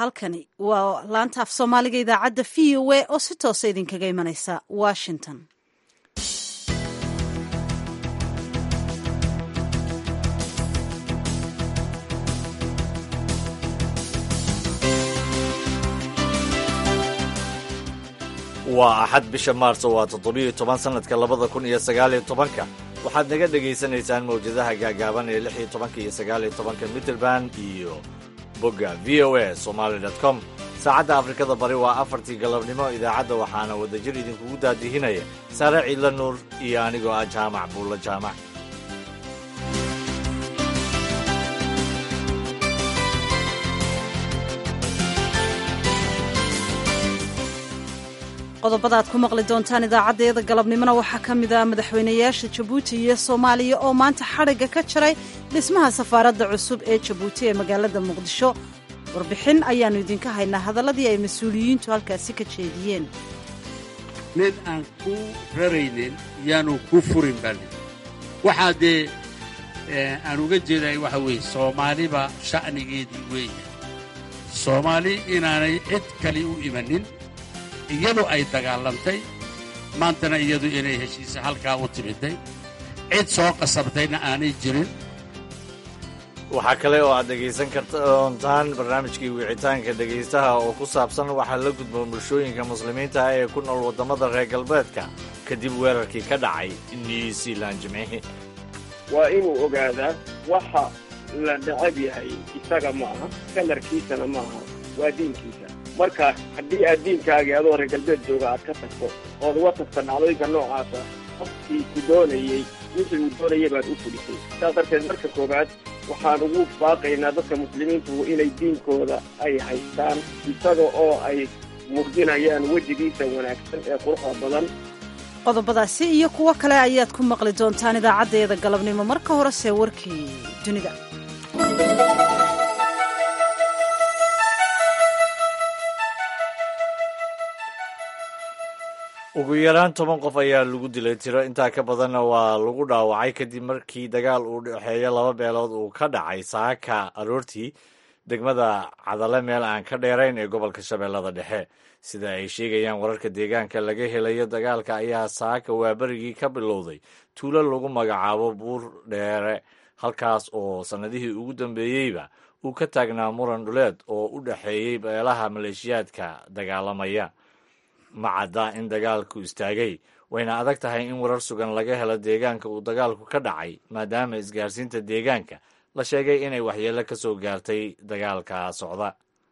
halkani waa laanta af soomaaliga idaacadda v o a oo si toosa idinkaga imanaysa washington waa axad bisha maarso waa toddobiyo toban sannadka labada kun iyo sagaaliyo tobanka waxaad naga dhegaysanaysaan mawjadaha gaagaaban ee lix iyo tobanka iyo sagaaliyo tobanka mitrband iyo bogga v o a somaali com saacadda afrikada bari waa afartii galabnimo idaacadda waxaana wadajir idinkugu daadihinaya saare ciidla nuur iyo anigoo ah jaamac buulla jaamac qodobada aad ku maqli doontaan idaacadeeda galabnimona waxaa ka mid ah madaxweynayaasha jabuuti iyo soomaaliya oo maanta xadhigga ka jaray dhismaha safaaradda cusub ee jabuuti ee magaalada muqdisho warbixin ayaannu idinka haynaa hadalladii ay mas-uuliyiintu halkaasi ka jeediyeen nin aan ku raraynin yaanu ku furin bali waxaa dee aan uga jeeday waxa weeye soomaaliba sha'nigeedii weeye soomaali inaanay cid kali u imanin iyadu ay dagaalantay maantana iyadu inay heshiisa halkaa u timiday cid soo qasabtayna aanay jirin waxaa kale oo aad dhegaysan kardoontaan barnaamijkii wicitaanka dhegaystaha oo ku saabsan waxaa la gudboon bulshooyinka muslimiinta ah ee ku nool waddamada reer galbeedka kadib weerarkii ka dhacay new zealand jimcihi waa inuu ogaadaa waxa la necab yahay isaga ma aha kalarkiisana ma aha waa diinkiisa marka haddii aad diinkaagii adoo reer galbeed jooga aad ka tagto ood uga tagta dhacdooyinka noocaasa qofkii ku doonayey wixii uu doonayay baad u fulisay saas darteed marka koowaad waxaan ugu baaqaynaa dadka muslimiintu inay diinkooda ay haystaan isaga oo ay muujinayaan wejigiisa wanaagsan ee quruxda badan qodobadaasi iyo kuwo kale ayaad ku maqli doontaan idaacaddeeda galabnimo marka horese warkii dunida ugu yaraan toban qof ayaa lagu dilay tiro intaa ka badanna waa lagu dhaawacay kadib markii dagaal uu dhexeeya laba beelood uu ka dhacay saaka aroortii degmada cadale meel aan ka dheerayn ee gobolka shabeellada dhexe sida ay sheegayaan wararka deegaanka laga helayo dagaalka ayaa saaka waaberigii ka bilowday tuulo lagu magacaabo buur dheere halkaas oo sannadihii ugu dambeeyeyba uu ka taagnaa muran dhuleed oo u dhexeeyey beelaha maleeshiyaadka dagaalamaya ma cadda in dagaalku istaagay wayna adag tahay in warar sugan laga helo deegaanka uu dagaalku ka dhacay maadaama isgaarsiinta deegaanka la sheegay inay waxyeello ka soo gaartay dagaalka socda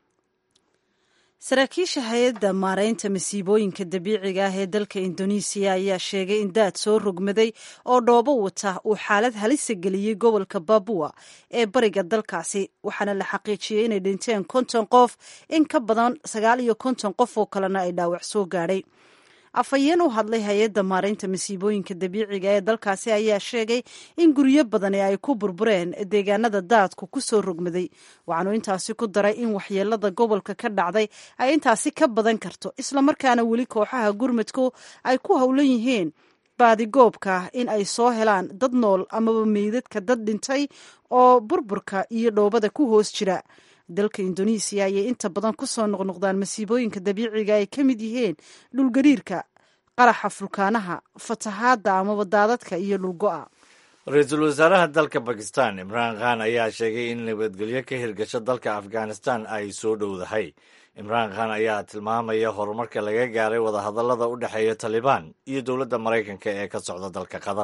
saraakiisha hay-adda maaraynta masiibooyinka dabiiciga ah ee dalka indonesiya ayaa sheegay in daad soo rogmaday oo dhoobo wata uu xaalad halisa geliyey gobolka babua ee bariga dalkaasi waxaana la xaqiijiyey inay dhinteen konton qof in ka badan sagaal iyo konton qof oo kalena ay dhaawac soo gaadhay afhayeen u hadlay hay-adda maaraynta masiibooyinka dabiiciga ee dalkaasi ayaa sheegay in guryo badani ay ku burbureen deegaanada daadku ku soo rogmaday waxaanu intaasi ku daray in waxyeelada gobolka ka dhacday ay intaasi ka badan karto islamarkaana weli kooxaha gurmadku ay ku howlan yihiin baadigoobka in ay soo helaan dad nool amaba meydadka dad dhintay oo burburka iyo dhoobada ku hoos jira dalka indonesiya ayay inta badan ku soo noqnoqdaan masiibooyinka dabiiciga ay ka mid yihiin dhulgariirka qaraxa fulkaanaha fatahaadda amaba daadadka iyo dhulgo'a ra-iisul wasaaraha dalka bakistan imraan khan ayaa sheegay in nabadgelyo ka hirgasho dalka afghanistan ay soo dhowdahay imraan khan ayaa tilmaamaya horumarka laga gaaray wadahadallada u dhexeeya talibaan iyo dowladda maraykanka ee ka socda dalka qatar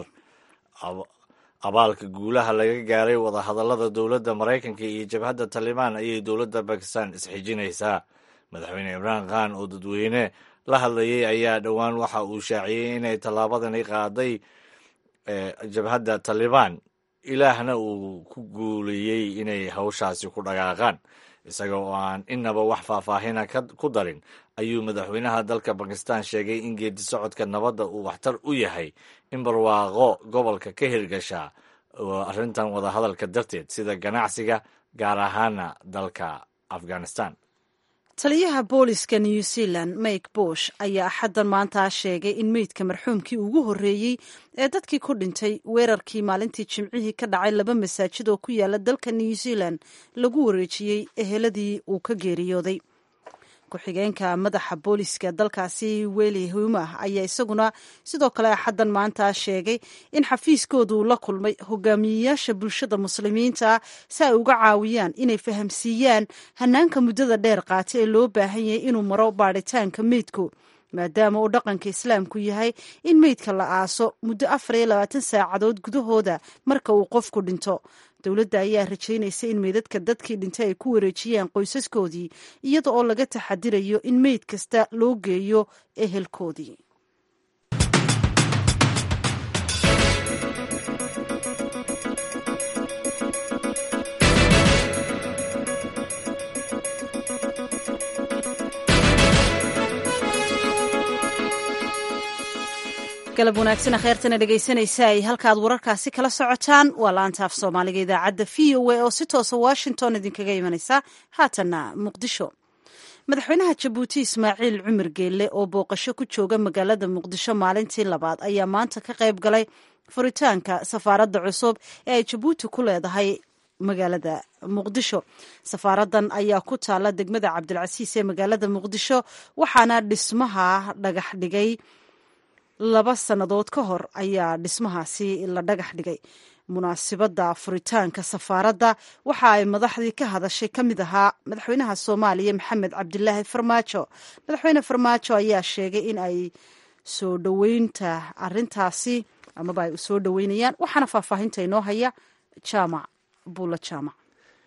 abaalka guulaha laga gaaray wadahadallada dowladda maraykanka iyo jabhadda talibaan ayay dowladda bakistan isxijinaysaa madaxweyne imraan khan oo dadweyne la hadlayay ayaa dhowaan waxa uu shaaciyey inay tallaabadani qaaday jabhadda talibaan ilaahna uu ku guuleeyey inay hawshaasi ku dhaqaaqaan isaga oo aan inaba wax faahfaahina ku darin ayuu madaxweynaha dalka bakistan sheegay in geedi socodka nabadda uu waxtar u yahay in barwaaqo gobolka ka hirgashaa arrintan wadahadalka darteed sida ganacsiga gaar ahaana dalka afghanistan taliyaha booliska new zealand mike bush ayaa axaddan maanta sheegay in meydka marxuumkii ugu horreeyey ee dadkii ku dhintay weerarkii maalintii jimcihii ka dhacay laba masaajid oo ku yaala dalka new zealand lagu wareejiyey eheladii uu ka geeriyooday ku-xigeenka madaxa booliska dalkaasi weli humah ayaa isaguna sidoo kale axaddan maanta sheegay in xafiiskoodu la kulmay hogaamiyeyaasha bulshada muslimiinta si ay uga caawiyaan inay fahamsiiyaan hanaanka muddada dheer qaata ee loo baahan yahay inuu maro baadhitaanka meydku maadaama uu dhaqanka islaamku yahay in meydka la aaso muddo afar iyo labaatan saacadood gudahooda marka uu qofku dhinto dowladda ayaa rajaynaysa in meydadka dadkii dhintay ay ku wareejiyaan qoysaskoodii iyada oo laga taxadirayo in meyd kasta loo geeyo ehelkoodii galab wanaagsan kheyrtana dhegaysanaysa ay halkaad wararkaasi kala socotaan waa laanta af soomaaliga idaacadda v o a oo si toosa washington idinkaga imanaysa haatanna muqdisho madaxweynaha jabuuti ismaaciil cumar geelle oo booqasho ku jooga magaalada muqdisho maalintii labaad ayaa maanta ka qayb galay furitaanka safaaradda cusub ee ay jabuuti ku leedahay magaalada muqdisho safaaradan ayaa ku taala degmada cabdilcasiis ee magaalada muqdisho waxaana dhismaha dhagax dhigay laba sannadood ka hor ayaa dhismahaasi la dhagax dhigay munaasibadda furitaanka safaaradda waxa ay madaxdii ka hadashay ka mid ahaa madaxweynaha soomaaliya maxamed cabdilaahi farmaajo madaxweyne farmaajo ayaa sheegay in ay soo dhoweynta arintaasi amaba ay soo dhoweynayaan waxaana faahfaahinta inoo haya jaamac buula jaamac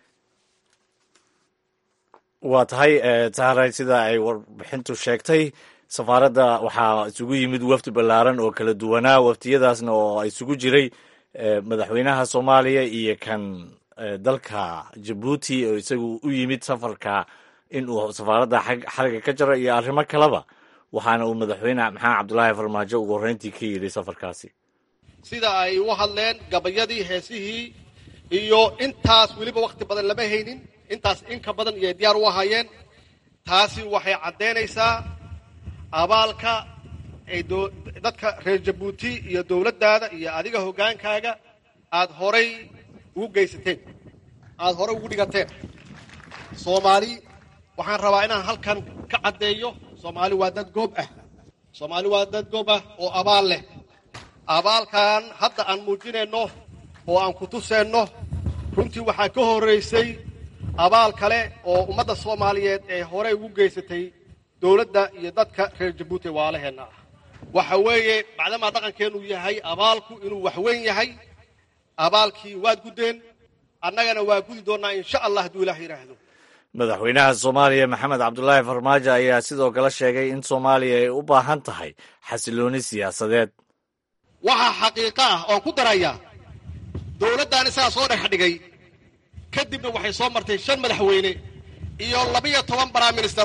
waa tahay taharay sida ay warbixintu sheegtay safaaradda waxaa isugu yimid wafdi ballaaran oo kala duwanaa waftiyadaasna oo isugu jiray madaxweynaha soomaaliya iyo kan dalka jabuuti oo isagu u yimid safarka in uu safaaradda xariga ka jaro iyo arrimo kaleba waxaana uu madaxweyne maxamed cabdulaahi farmaajo ugu horreyntii ka yidhi safarkaasi sida ay u hadleen gabayadii heesihii iyo intaas weliba wakhti badan lama haynin intaas inka badan iyo diyaar u ahaayeen taasi waxay caddaynaysaa abaalka ay dadka reer jabuuti iyo dowladdaada iyo adiga hoggaankaaga aad horay ugu geysateen aada horay ugu dhigateen soomaali waxaan rabaa inaan halkan ka caddeeyo soomaali waa dad goob ah soomaali waa dad goob ah oo abaal leh abaalkan hadda aan muujinayno oo aan ku tuseenno runtii waxaa ka horraysay abaal kale oo ummadda soomaaliyeed ee horay ugu geysatay dowladda iyo dadka reer jabuuti waalaheenna ah waxa weeye macdamaa dhaqankeennu yahay abaalku inuu waxweyn yahay abaalkii waad guddeen annagana waa gudi doonnaa insha allah hadduu ilaah yidhaahdo madaxweynaha soomaaliya maxamed cabdulaahi farmaajo ayaa sidoo kale sheegay in soomaaliya ay u baahan tahay xasilooni siyaasadeed waxaa xaqiiqo ah oon ku darayaa dowladdan isagaa soo dhex dhigay kadibna waxay soo martay shan madaxweyne iyo labiyo toban baraminister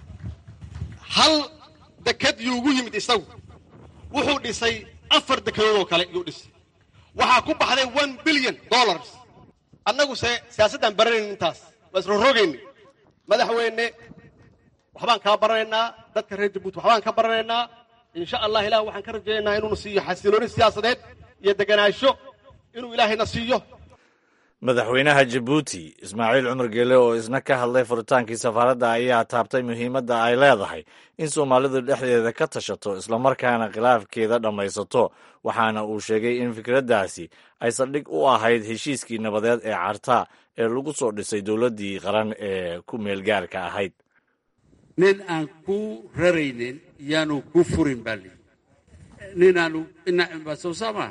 hal deked yuu ugu yimid isagu wuxuu dhisay afar dekedood oo kale yuu dhisay waxaa ku baxday one billion dollars annaguse siyaasaddaan baranayn intaas waa isrorogayna madaxweyne waxbaan kaa baranaynaa dadka reer jabuuti waxbaan ka baranaynaa insha allah ilah waxaan ka rajaynaynaa inuuna siiyo xasilooni siyaasadeed iyo deganaansho inuu ilaahayna siiyo madaxweynaha jabuuti ismaaciil cumar geele oo isna ka hadlay furitaankii safaaradda ayaa taabtay muhiimadda ay leedahay in soomaalidu dhexdeeda ka tashato islamarkaana khilaafkeeda dhammaysato waxaana uu sheegay in fikraddaasi ay saldhig u ahayd heshiiskii nabadeed ee carta ee lagu soo dhisay dowladdii qaran ee ku meelgaarka ahayd nin aan ku raraynin yaanu ku furin baa lii nin aanu sowsama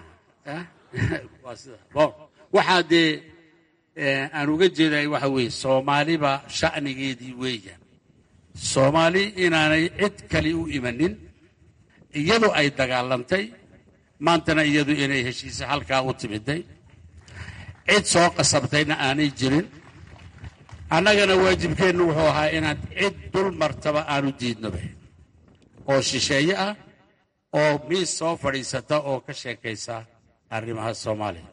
waa sida bon waxaa dee aan uga jeeday waxa weeye soomaaliba sha'nigeedii weeyaan soomaali inaanay cid kale u imanin iyadu ay dagaalantay maantana iyadu inay heshiisa halkaa u timiday cid soo qasabtayna aanay jirin annagana waajibkeennu wuxuu ahaa inaan cid dul martaba aanu diidnoba oo shisheeye ah oo miis soo fadhiisata oo ka sheekaysa arrimaha soomaaliya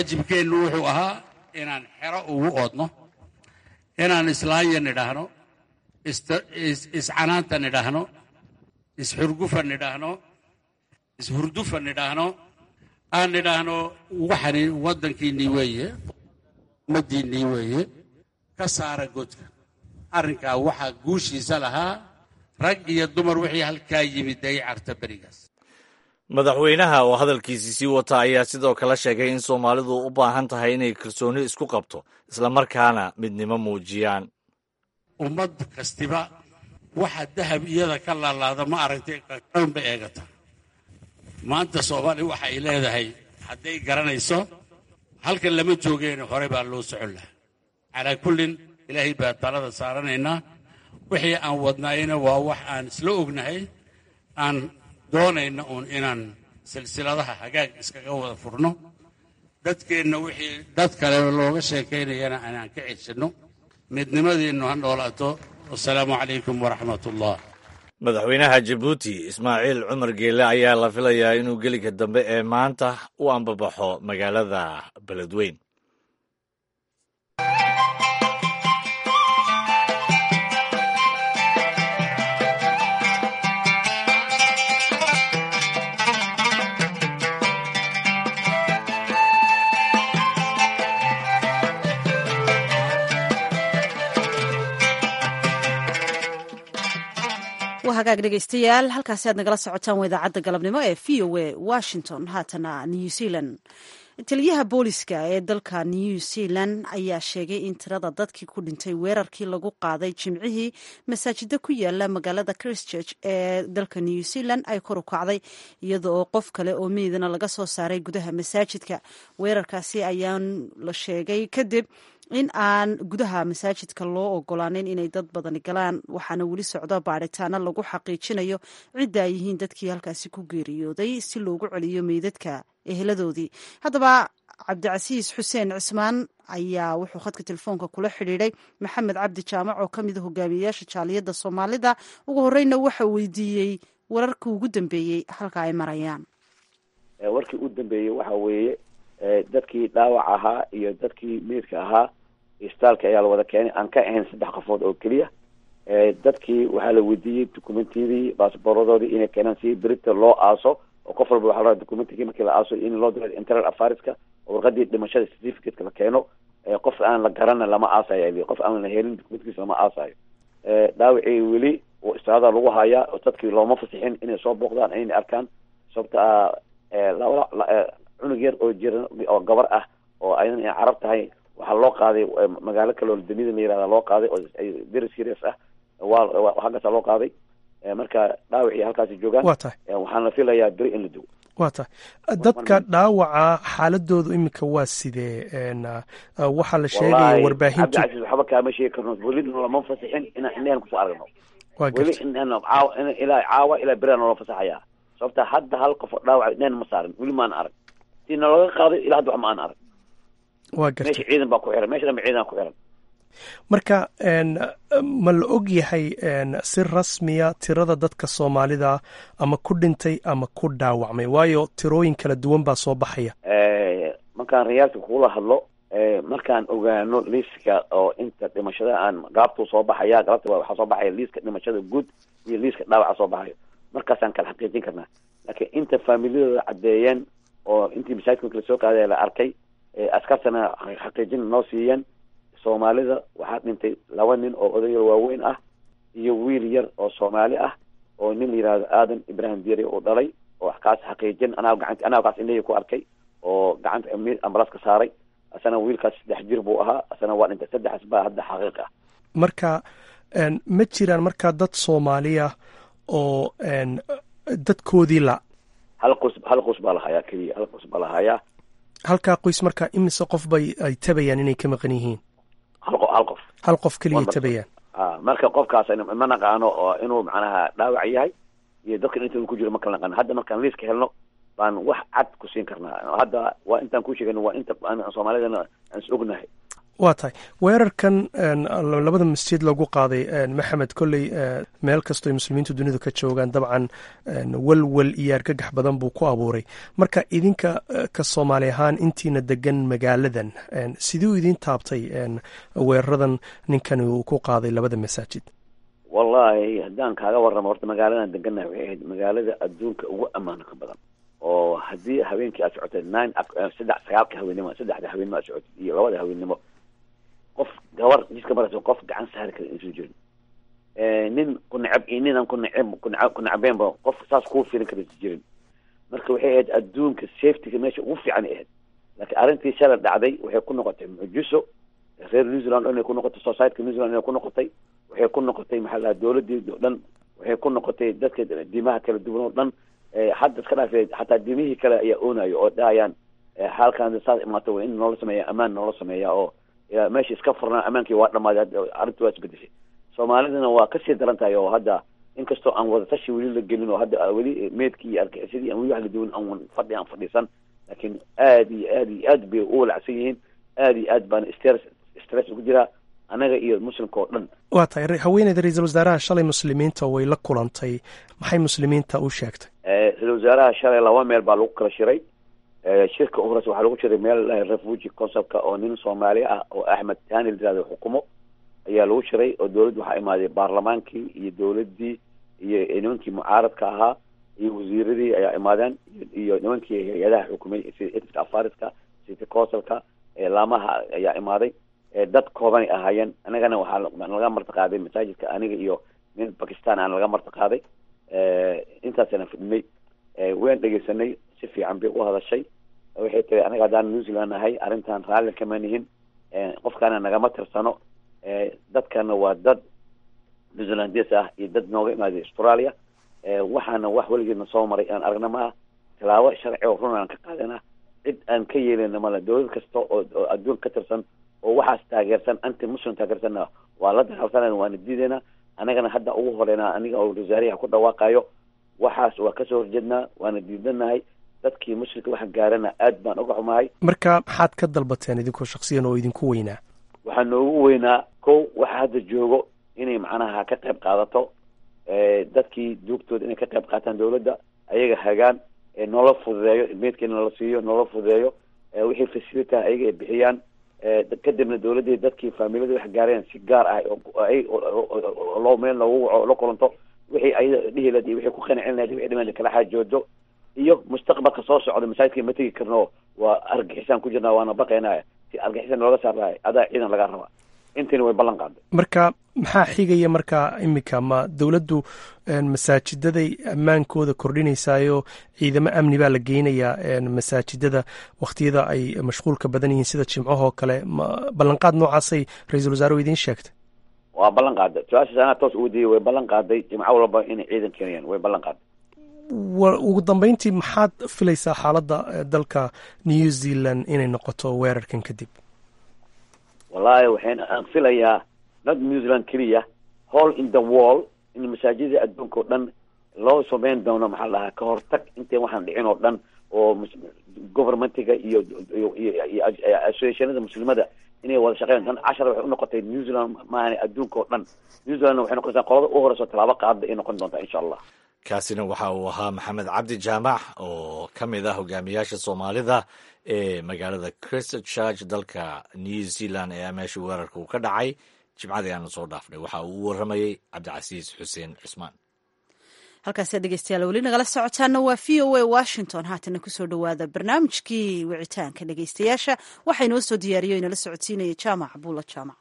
waajibkeennu wuxuu ahaa inaan xero ugu oodno inaan islaanya nidhaahno iscanaanta nidhaahno isxurgufa nidhaahno ishurdufa nidhaahno aan nidhaahno waxani waddankiinnii weeye ummaddiinnii weeye ka saara godka arrinkaa waxaa guushiisa lahaa rag iyo dumar wixii halkaa yimid ay carta berigaas madaxweynaha oo hadalkiisii sii wata ayaa sidoo kale sheegay in soomaalidu u baahan tahay inay kalsooni isku qabto islamarkaana midnimo muujiyaan ummad kastiba waxa dahab iyada ka laalaada ma aragtay ba eegata maanta soomaaliya waxa ay leedahay hadday garanayso halkan lama joogeene hore baa loo socon lahaa calaa kullin ilaahay baa talada saaranaynaa wixii aan wadnaayna waa wax aan isla ognahay aan doonayna uun inaan silsiladaha hagaag iskaga wada furno dadkeenna wixii dad kale looga sheekaynayana aanaan ka ceshanno midnimadiinnu ha noolaato wasalaamu calaykum waraxmat ullah madaxweynaha jabuuti ismaaciil cumar geele ayaa la filayaa inuu geliga dambe ee maanta u ambabaxo magaalada beledweyn waa hagaag dhegeystayaal halkaasi aad nagala socotaan waa idaacadda galabnimo ee v o a washington haatana new zealand taliyaha booliska ee dalka new zealand ayaa sheegay in tirada dadkii ku dhintay weerarkii lagu qaaday jimcihii masaajida ku yaala magaalada christchurch ee dalka new zealand ay kor u kacday iyada oo qof kale oo meydana laga soo saaray gudaha masaajidka weerarkaasi ayaan la sheegay kadib in aan gudaha masaajidka loo ogolaanin inay dad badani galaan waxaana weli socdo baaritaano lagu xaqiijinayo cidda ay yihiin dadkii halkaasi ku geeriyooday si loogu celiyo meydadka eheladoodii haddaba cabdicasiis xuseen cismaan ayaa wuxuu khadka telefoonka kula xidhiidhay maxamed cabdi jaamac oo ka mid a hogaamiyeyaasha jaaliyadda soomaalida ugu horeyna waxa weydiiyey wararkii ugu dambeeyey halka ay marayaan warkii u dambeeyey waxa weeye dadkii dhaawac ahaa iyo dadkii meydka ahaa istaalka ayaa la wada keenay aan ka ahayn saddex qofood oo keliya dadkii waxaa la weydiiyey documentiyadii baasboorradoodii inay keenaan si berita loo aaso oo qof walba waxaa la documentigii markii la aaso in loo diro internal affaireska oo warqadii dhimashada certificateka la keeno qof aan la garana lama aasayo qof aan la helin documentigiisa lama aasayo dhaawacii weli istaalada lagu hayaa oo dadkii looma fasixin inay soo booqdaan inay arkaan sababta cunug yar oo jiran oo gabar ah oo aydan ay carab tahay waxaa loo qaaday magaalo kale oo dunida la yirahda loo qaaday oo very serious ah waa halkaasa loo qaaday marka dhaawacii halkaasi joogaan waa tahay waxaana filayaa beri in la dugo waa tahay dadka dhaawaca xaaladoodu iminka waa sidee waxaa la sheegaya warbaahintu cabdicasiis waxba kaama sheegi karno welina lama fasixin inaan inaan kusoo aragno waa weli garta inaan caawa ilaa caawa ilaa beri naloo fasaxayaa sababta hadda hal qof oo dhaawac neen ma saarin weli maana arag si nalaga qaaday ilaa hadda wax ma aan arag waa garta meesha ciidan baa ku xiran meesha dhanba ciidan ku xiran marka ma la og yahay si rasmiya tirada dadka soomaalida ama ku dhintay ama ku dhaawacmay waayo tirooyin kala duwan baa soo baxaya markaan rayaalka kugula hadlo markaan ogaano liiska oo inta dhimashada aan gaabtuu soo baxaya galabta waxaa soo baxaya liiska dhimashada guud iyo liiska dhaawaca soo baxayo markaasaan kala xaqiijin karnaa laakiin inta faamiliyadooda caddeeyeen oo intii masaajidka kala soo qaadaya la arkay askartana xaqiijin noo siiyeen soomaalida waxaa dhintay laba nin oo odayar waaweyn ah iyo wiil yar oo soomaali ah oo nin la yihahdo aadan ibrahim diari uu dhalay oo kaas xaqiijin anaa gacant anaa kaas indhahii ku arkay oo gacanta ambalaas ka saaray asana wiilkaas saddex jir buu ahaa asana waa dhintay saddexaas baa hadda xaqiiq ah marka ma jiraan markaa dad soomaaliya oo dadkoodii la hal qus hal qus baa lahayaa keliya hal qus baa lahayaa halkaa qoys markaa imise qof bay ay tabayaan inay ka maqan yihiin hal qof hal qof hal qof keliya Waa tabayaan a marka qofkaas ma naqaano oo inuu macnaha dhaawac yahay iyo dadka inta ku jiro ma kala naqaano hadda markaan liiska helno baan wax cad ku siin karnaa hadda waa intaan ku sheegano waa inta aan soomaalidana aan is ognahay waa tahay weerarkan labada masjid lagu qaaday maxamed kolley meel kastoo ay muslimiintu dunidu ka joogaan dabcan walwal iyo argagax badan buu ku abuuray marka idinka ka soomaali ahaan intiina degan magaaladan siduu idin taabtay weeraradan ninkani uu ku qaaday labada masaajid wallahi haddaan kaaga warramo horta magaaladan deganahay waxay ahayd magaalada adduunka ugu ammaanka badan oo haddii habeenkii aad socotay nine saddex sagaalka haweennimo saddexda haweennimo aad socotay iyo labada haweennimo qof gabar jidka maraysa qof gacan saari kara insu jirin nin ku necab iyo ninaan ku neceb kuna ku necbeenba qof saas kuu filan kara insu jirin marka waxay ahayd adduunka safetyga meesha ugu fiican ay ahayd laakiin arrintii shalay dhacday waxay ku noqotay mucjiso reer new zealand inay ku noqotay societyka new zealand inay ku noqotay waxay ku noqotay maxaa lahaa dowladii o dhan waxay ku noqotay dadka diimaha kala duwan oo dhan hadda iska dhaafee xataa diimihii kale ayaa oonayo oo dhahayaan halkan saas imaato in noola sameeya amaan noola sameeya oo meesha iska furnaa amaankii waa dhamaaday arrintii waa isbedeshay soomaalidana waa kasii daran tahay oo hadda inkastoo aan wadatashi weli la gelin oo hadda weli meedkii iyo arkixisadii aan weli wax la duwan aan fadhi aan fadhiisan laakiin aad iyo aad iyo aad bay u walacsan yihiin aad iyo aad baana stress stress ugu jiraa anaga iyo muslimka oo dhan waa tahay haweeneyda ra-iisul wasaaraha shalay muslimiinta way la kulantay maxay muslimiinta u sheegtay ra-isul wasaaraha shalay laba meel baa lagu kala shiray shirka u horeysa waxaa lagu shiray meel refugi conceptka oo nin soomaali ah oo axmed tani la yirahdo xukumo ayaa lagu shiray oo dowladda waxaa imaaday baarlamaankii iyo dowladdii iyo nimankii mucaaradka ahaa iyo wasiiradii ayaa imaadeen iyo nimankii hay-adaha xukumay sida edka afariska city councilka laamaha ayaa imaaday dad koobanay ahaayeen anagana waxaa laga marti qaaday masaajidka aniga iyo nin bakistan aan laga marti qaaday intaasana fidhnay waan dhegeysanay si fiican bay u hadashay waxay tiri anaga haddaan new zealand nahay arrintan raalli kama nihin qofkaana nagama tirsano dadkana waa dad new zealandes ah iyo dad nooga imaaday australia waxaana wax weligeedna soo maray aan aragna ma ah tilaabo sharci oo run aan ka qaadana cid aan ka yeelina male dowlad kasta oo oo adduun ka tirsan oo waxaas taageersan anti muslim taageersanna waa la dagaalsanayna waana diidayna anagana hadda ugu horeynaa aniga oo wasaariyaha ku dhawaaqayo waxaas waa kasoo horjeednaa waana diidanahay dadkii muslimka waxa gaarana aad baan uga xumahay marka maxaad ka dalbateen idinkoo shaksiyan oo idinku weynaa waxaa noogu weynaa kow waxa hadda joogo inay macnaha ka qayb qaadato dadkii duugtooda inay ka qayb qaataan dowladda ayaga hagaan noola fududeeyo meedka in nala siiyo noola fududeeyo wixii facilita ayaga ay bixiyaan kadibna dowladdii dadkii faamilada wax gaareen si gaar ah loo meel loogu waco la kulanto wixii ayada dhihi lahayd iyo wixii ku qancin lahayd wixii dhiman kala xaajoodo iyo mustaqbalka soo socda masaajidka ma tegi karno waa argixisaan ku jirnaa waana baqaynaya si argixisaan looga saarahay adaa ciidan laga rabaa intiina way ballan qaaday marka maxaa xigaya marka iminka ma dowladdu masaajidaday ammaankooda kordhinaysaayoo ciidamo amni baa la geynayaa masaajidada wakhtiyada ay mashquulka badan yihiin sida jimcahoo kale ma ballanqaad noocaasay ra-iisul wasaare idiin sheegtay waa ballan qaaday su-aashaas anaa toos ugu diyay way ballan qaaday jimco walba inay ciidan keenayaan way ballan qaaday ugu dambeyntii maxaad filaysaa xaaladda dalka new zealand inay noqoto weerarkan kadib wallahi waxayna aan filayaa not new zealand keliya hall in the wall in masaajida adduunka oo dhan loo sameyn doono maxaa la dhahaa ka hortag intay waxaan dhicin oo dhan oo governmentiga iyo iyo associationada muslimada inay wada shaqeyn dan cashar waxay unoqotay new zealand maahan adduunka oo dhan new zealand waxay noqonaysaa qolada u horeyso tallaabo qaada ay noqon doontaa insha allah kaasina waxa uu ahaa maxamed cabdi jaamac oo ka mid ah hogaamiyaasha soomaalida ee magaalada christchurch dalka new zealand ee meesha weerarka uu ka dhacay jimcadii aanu soo dhaafnay waxa uu u waramayey cabdicasiis xuseen cismaan halkaasi dhegeystayaal weli nagala socotaana waa v o a washington haatana kusoo dhowaada barnaamijkii wicitaanka dhegeystayaasha waxaa inoo soo diyaariyo inala socodsiinaya jaamac buula jaamac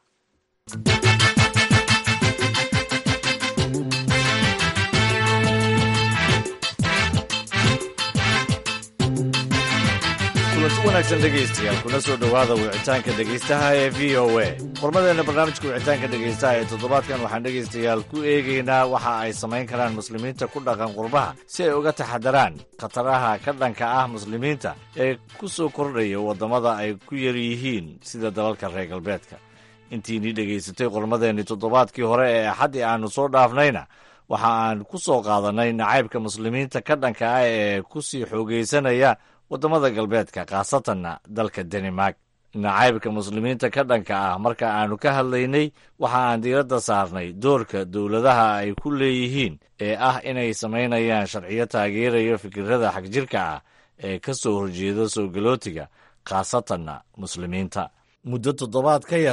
kulanti wanaagsan dhegaystayaal kuna soo dhowaada wicitaanka dhegaystaha ee v o a qormadeenna barnaamijka wicitaanka dhegaystaha ee toddobaadkan waxaan dhegaystayaal ku eegaynaa waxa ay samayn karaan muslimiinta ku dhaqan qurbaha si ay uga taxadaraan khataraha ka dhanka ah muslimiinta ee ku soo kordhaya waddamada ay ku yar yihiin sida dalalka reer galbeedka intiinii dhegaysatay qormadeennii toddobaadkii hore ee axaddii aannu soo dhaafnayna waxa aan ku soo qaadannay nacaybka muslimiinta ka dhanka ah ee ku sii xoogaysanaya waddamada galbeedka khaasatanna dalka danimark nacaybka muslimiinta ka dhanka ah marka aannu ka hadlaynay waxa aan diiradda saarnay doorka dowladaha ay ku leeyihiin ee ah inay samaynayaan sharciyo taageerayo fikirada xagjirka ah ee ka soo horjeeda soo galootiga khaasatanna muslimiinta muddo toddobaad ka yarna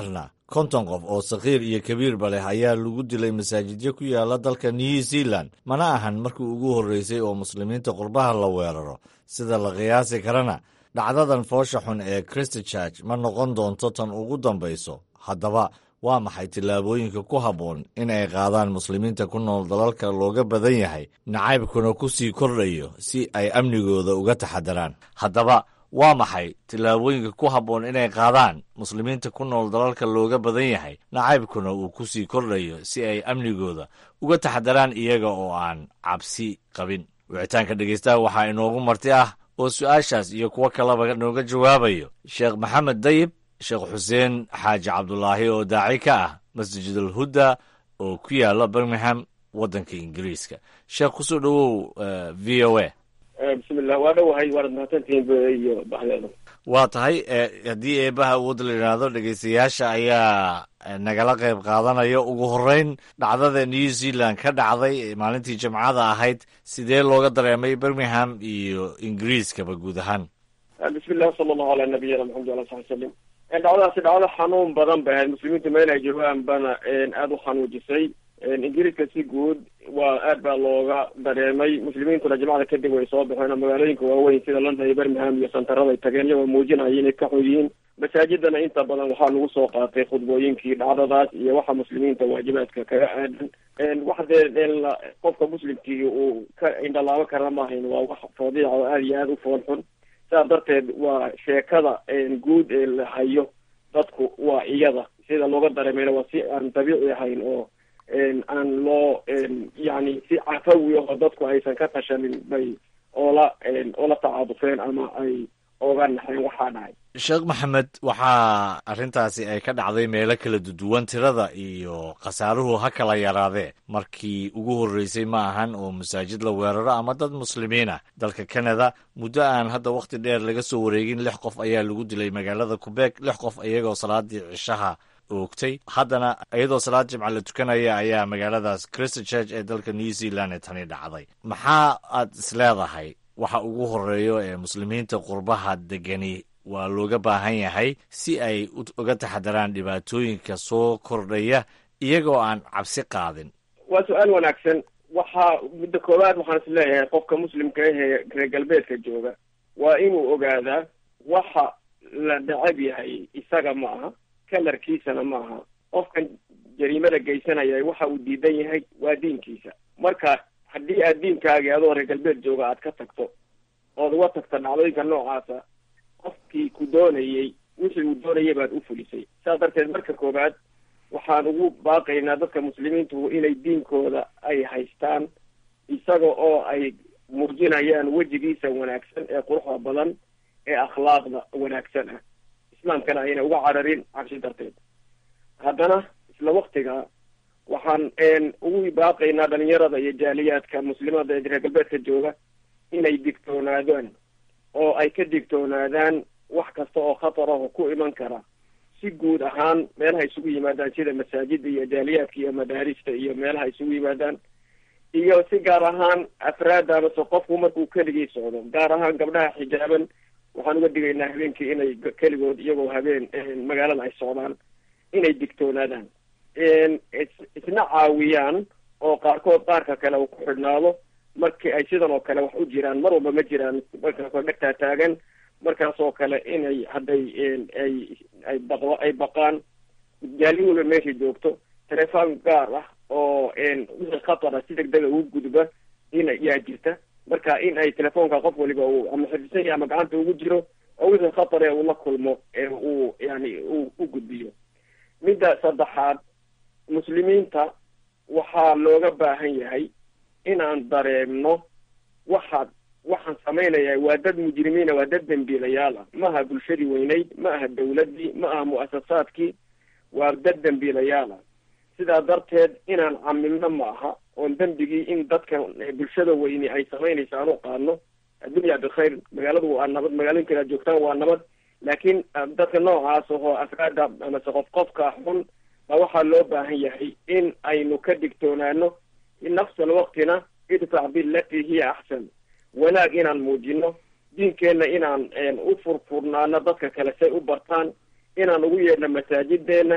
konton qof oo sakhiir iyo kabiirba leh ayaa lagu dilay masaajidyo ku yaala dalka new zealand mana ahan markii ugu horreysay oo muslimiinta qurbaha la weeraro sida la qiyaasi karana dhacdadan foosha xun ee christchurch ma noqon doonto tan ugu dambayso haddaba waa maxay tillaabooyinka ku habboon in ay qaadaan muslimiinta ku nool dalalka looga badan yahay nacaybkuna ku sii kordhayo si ay amnigooda uga taxadaraan haddaba waa maxay tillaabooyinka ku habboon inay qaadaan muslimiinta ku nool dalalka looga badan yahay nacaybkuna uu ku sii kordhayo si ay amnigooda uga taxadaraan iyaga oo aan cabsi qabin wicitaanka dhegeystaha waxaa inoogu marti ah oo su-aashaas iyo kuwo kaleba nooga jawaabayo sheekh maxamed dayib sheekh xuseen xaaji cabdulaahi oo daaci ka ah masjidul hudda oo ku yaala birmingham waddanka ingiriiska sheekh kusoo dhowow v o a bismillah waa dhowahay waanad mahadsantihiin iyo baxdeeda waa tahay haddii eebaha awood la yidhaahdo dhegeystayaasha ayaa nagala qayb qaadanaya ugu horreyn dhacdada new zealand ka dhacday maalintii jimcada ahayd sidee looga dareemay birmingham iyo ingiriiskaba guud ahaan bismillah sala allahu ala nabiyina maxamed ala sabi salim dhacdadaasi dhacdo xanuun badan bay ahayd muslimiintu meel ay joogaan bana aada u xanuujisay ingiriiska si guud waa aad baa looga dareemay muslimiintuna jimcada kadib way soo baxeen oo magaalooyinka waaweyn sida london iyo birmingham iyo santarada ay tageen iyagoo muujinaya inay ka xun yihiin masaajidana inta badan waxaa lagu soo qaatay khudbooyinkii dhacdadaas iyo waxa muslimiinta waajibaadka kaga aadan wax dee qofka muslimkii uu ka indhalaabo karana maahayn waa wax fadiica oo aada iyo aada u fool xun saas darteed waa sheekada guud ee la hayo dadku waa iyada sida looga dareemayna waa si aan dabiici ahayn oo aan loo yani si cafawi oo dadku aysan ka tashanin bay oola oola tacaadufeen ama ay oga naxeen waxaa dhacay sheekh maxamed waxaa arrintaasi ay ka dhacday meelo kala duduwan tirada iyo khasaaruhu ha kala yaraadee markii ugu horreysay ma ahan oo masaajid la weeraro ama dad muslimiin ah dalka canada muddo aan hadda wakhti dheer laga soo wareegin lix qof ayaa lagu dilay magaalada qubeeg lix qof iyagoo salaadii cishaha oogtay haddana iyadoo salaad jimca la tukanaya ayaa magaaladaas christchurch ee dalka new zealand ee tani dhacday maxaa aad isleedahay waxa ugu horeeyo ee muslimiinta qurbaha degani waa looga baahan yahay si ay uga taxadaraan dhibaatooyinka soo kordhaya iyagoo aan cabsi qaadin waa su-aal wanaagsan waxaa midda koowaad waxaan is leeyahay qofka muslimka ahee reer galbeedka jooga waa inuu ogaadaa waxa la necab yahay isaga ma aha kalarkiisana ma aha qofkan jariimada geysanaya waxa uu diidan yahay waa diinkiisa marka haddii aad diinkaagii adoo reer galbeed jooga aad ka tagto ood uga tagto dhacdooyinka noocaasa qofkii ku doonayey wixii uu doonayay baad u fulisay saas darteed marka koowaad waxaan ugu baaqaynaa dadka muslimiintu inay diinkooda ay haystaan isaga oo ay muujinayaan wejigiisa wanaagsan ee quruxda badan ee akhlaaqda wanaagsan ah islaamkana ayna uga cararin cabsi darteed haddana isla waktiga waxaan ugu baaqaynaa dhalinyarada iyo jaaliyaadka muslimada ee reer galbeedka jooga inay digtoonaadaan oo ay ka digtoonaadaan wax kasta oo khatar ah oo ku iman kara si guud ahaan meelaha isugu yimaadaan sida masaajida iyo jaaliyaadka iyo madaarista iyo meelaha isugu yimaadaan iyo si gaar ahaan afraadda amase qofku markuu keligii socdo gaar ahaan gabdhaha xijaaban waxaan uga digaynaa habeenkii inay keligood iyagoo habeen magaalada ay socdaan inay digtoonaadaan isna caawiyaan oo qaarkood qaarka kale uu ku xidhnaado markii ay sidan oo kale wax u jiraan mar walba ma jiraan markaasoo dhegtaa taagan markaas oo kale inay hadday ay ay baq ay baqaan jaali walba meesha joogto telefoon gaar ah oo wixii khatara si deg dega ugu gudba in yaa jirta marka in ay telefoonka qof waliba uu ama xifdisan yahay ama gacanta ugu jiro oo wixii khatar ee uu la kulmo ee uu yani uu u gudbiyo midda saddexaad muslimiinta waxaa looga baahan yahay inaan dareemno waxaad waxaan samaynaya waa dad mujrimiina waa dad dembiilayaal ah ma aha bulshadii weyneyd ma aha dawladdii ma aha mu'asasaadkii waa dad dembiilayaal ah sidaa darteed inaan camilno ma aha oon dembigii in dadka bulshada weyni ay samaynayso aan u qaadno addunya bikhayr magaaladu waa nabad magaalooyinka aad joogtaan waa nabad laakiin dadka noocaas oo afraada amase qof qofka xun baa waxaa loo baahan yahay in aynu ka digtoonaano nafsa alwaqtina idfac bilatii hiya axsan wanaag inaan muujino diinkeenna inaan u furfurnaano dadka kale say u bartaan inaan ugu yeedhno masaajideenna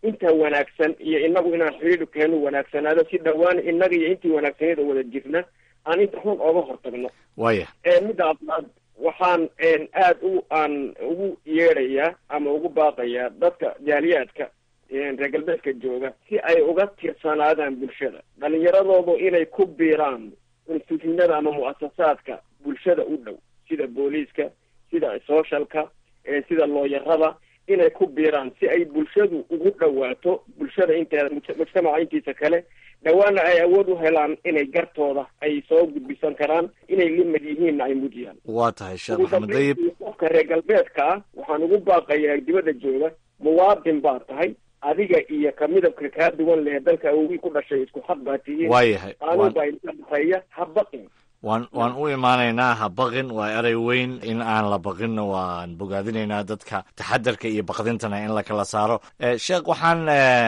inta wanaagsan iyo inagu inaan xidhiidhkeenu wanaagsanaado si dhowaan inaga iyo intii wanaagsaneed oo wada jirna aan inta xun ooga hortagno waya midda afraad waxaan aad u aan ugu yeedhayaa ama ugu baaqayaa dadka jaaliyaadka reer galbeedka jooga si ay uga tirsanaadaan bulshada dhalinyaradoodu inay ku biiraan instituutinada ama mu'asasaadka bulshada u dhow sida booliiska sida socialka sida looyarada inay ku biiraan si ay bulshadu ugu dhawaato bulshada inteeda mujtamaca intiisa kale dhawaana ay awood u helaan inay gartooda ay soo gudbisan karaan inay limad yihiinna ay mujiyaan waa tahay sheekh maxamed dayib qofka reer galbeedka ah waxaan ugu baaqayaa dibadda jooga muwaadin baa tahay adiga iyo ka midabka kaa duwan leh dalka awogii ku dhashay isku xaq baa tihiin waayahay qaanuun baa idinka dhexeeya ha baqin waan waan u imaanaynaa ha baqin waa erey weyn in aan la baqinna waan bogaadinaynaa dadka taxadarka iyo baqdintana in la kala saaro sheekh waxaan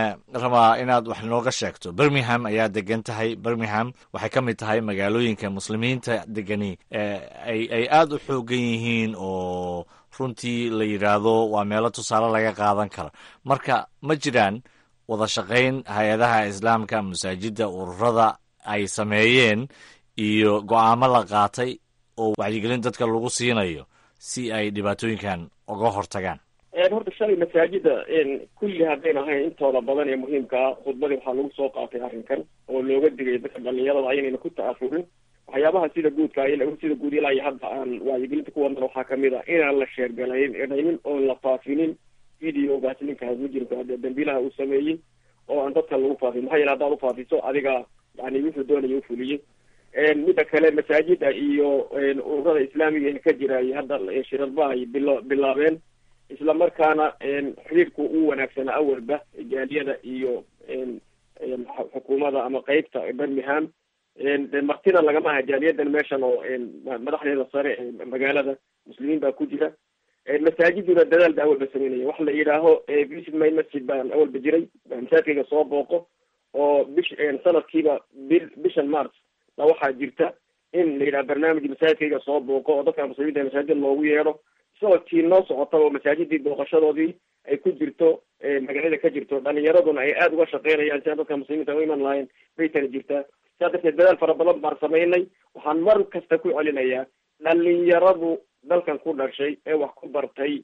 rabaa inaad wax nooga sheegto birmingham ayaa degan tahay birmingham waxay ka mid tahay magaalooyinka muslimiinta degani ay ay aada u xoogan yihiin oo runtii la yidhaahdo waa meelo tusaale laga qaadan karo marka ma jiraan wada shaqayn hay-adaha islaamka masaajidda ururada ay sameeyeen iyo go-aamo la qaatay oo wacyigelin dadka lagu siinayo si ay dhibaatooyinkan uga hortagaan horta shalay masaajida kulli haddayn ahayn intooda badan ee muhiimka ah khudbadii waxaa lagu soo qaatay arrinkan oo looga digay dadka dhalinyarada aynayna ku ta'afurin waxyaabaha sida guudka sida guud ilaa iyo hadda aan wacyigelinta ku wadnan waxaa kamid ah inaan la sheergalaynin oon la faafinin videogaas ninkaas mujrimka hadee dambiilaha uu sameeyey oo aan dadka lagu faafin maxaa yeele haddaad ufaafiso adiga yani wuxuu doonaya ufuliyey midda kale masaajida iyo ururada islaamiga ee ka jira iyo hadda shirarba ay bilo bilaabeen isla markaana xiriirku u wanaagsanaa awalba jaaliyada iyo xukuumadda ama qeybta birmingham de martina lagama aha jaaliyadan meeshan oo madaxdeeda sare ee magaalada muslimiin baa ku jira masaajiduna dadaal ba awalba sameynaya waxa la yidhaaho visit my masjid baan awalba jiray masaajidkayga soo booqo oo bish sanadkiiba bil bishan march ba waxaa jirta in la yidhaha barnaamij masaajidkayga soo booqo oo dadka muslimiinta masaajid loogu yeedho sanadkii noo socota oo masaajidii booqashadoodii ay ku jirto magaalada ka jirto dhalinyaraduna ay aada uga shaqeynayaan si aan dadka muslimiinta u iman lahayn bay tana jirtaa sidaa darteed dadaal fara badan baan samaynay waxaan mar kasta ku celinayaa dhalinyaradu dalkan ku dhashay ee wax ku bartay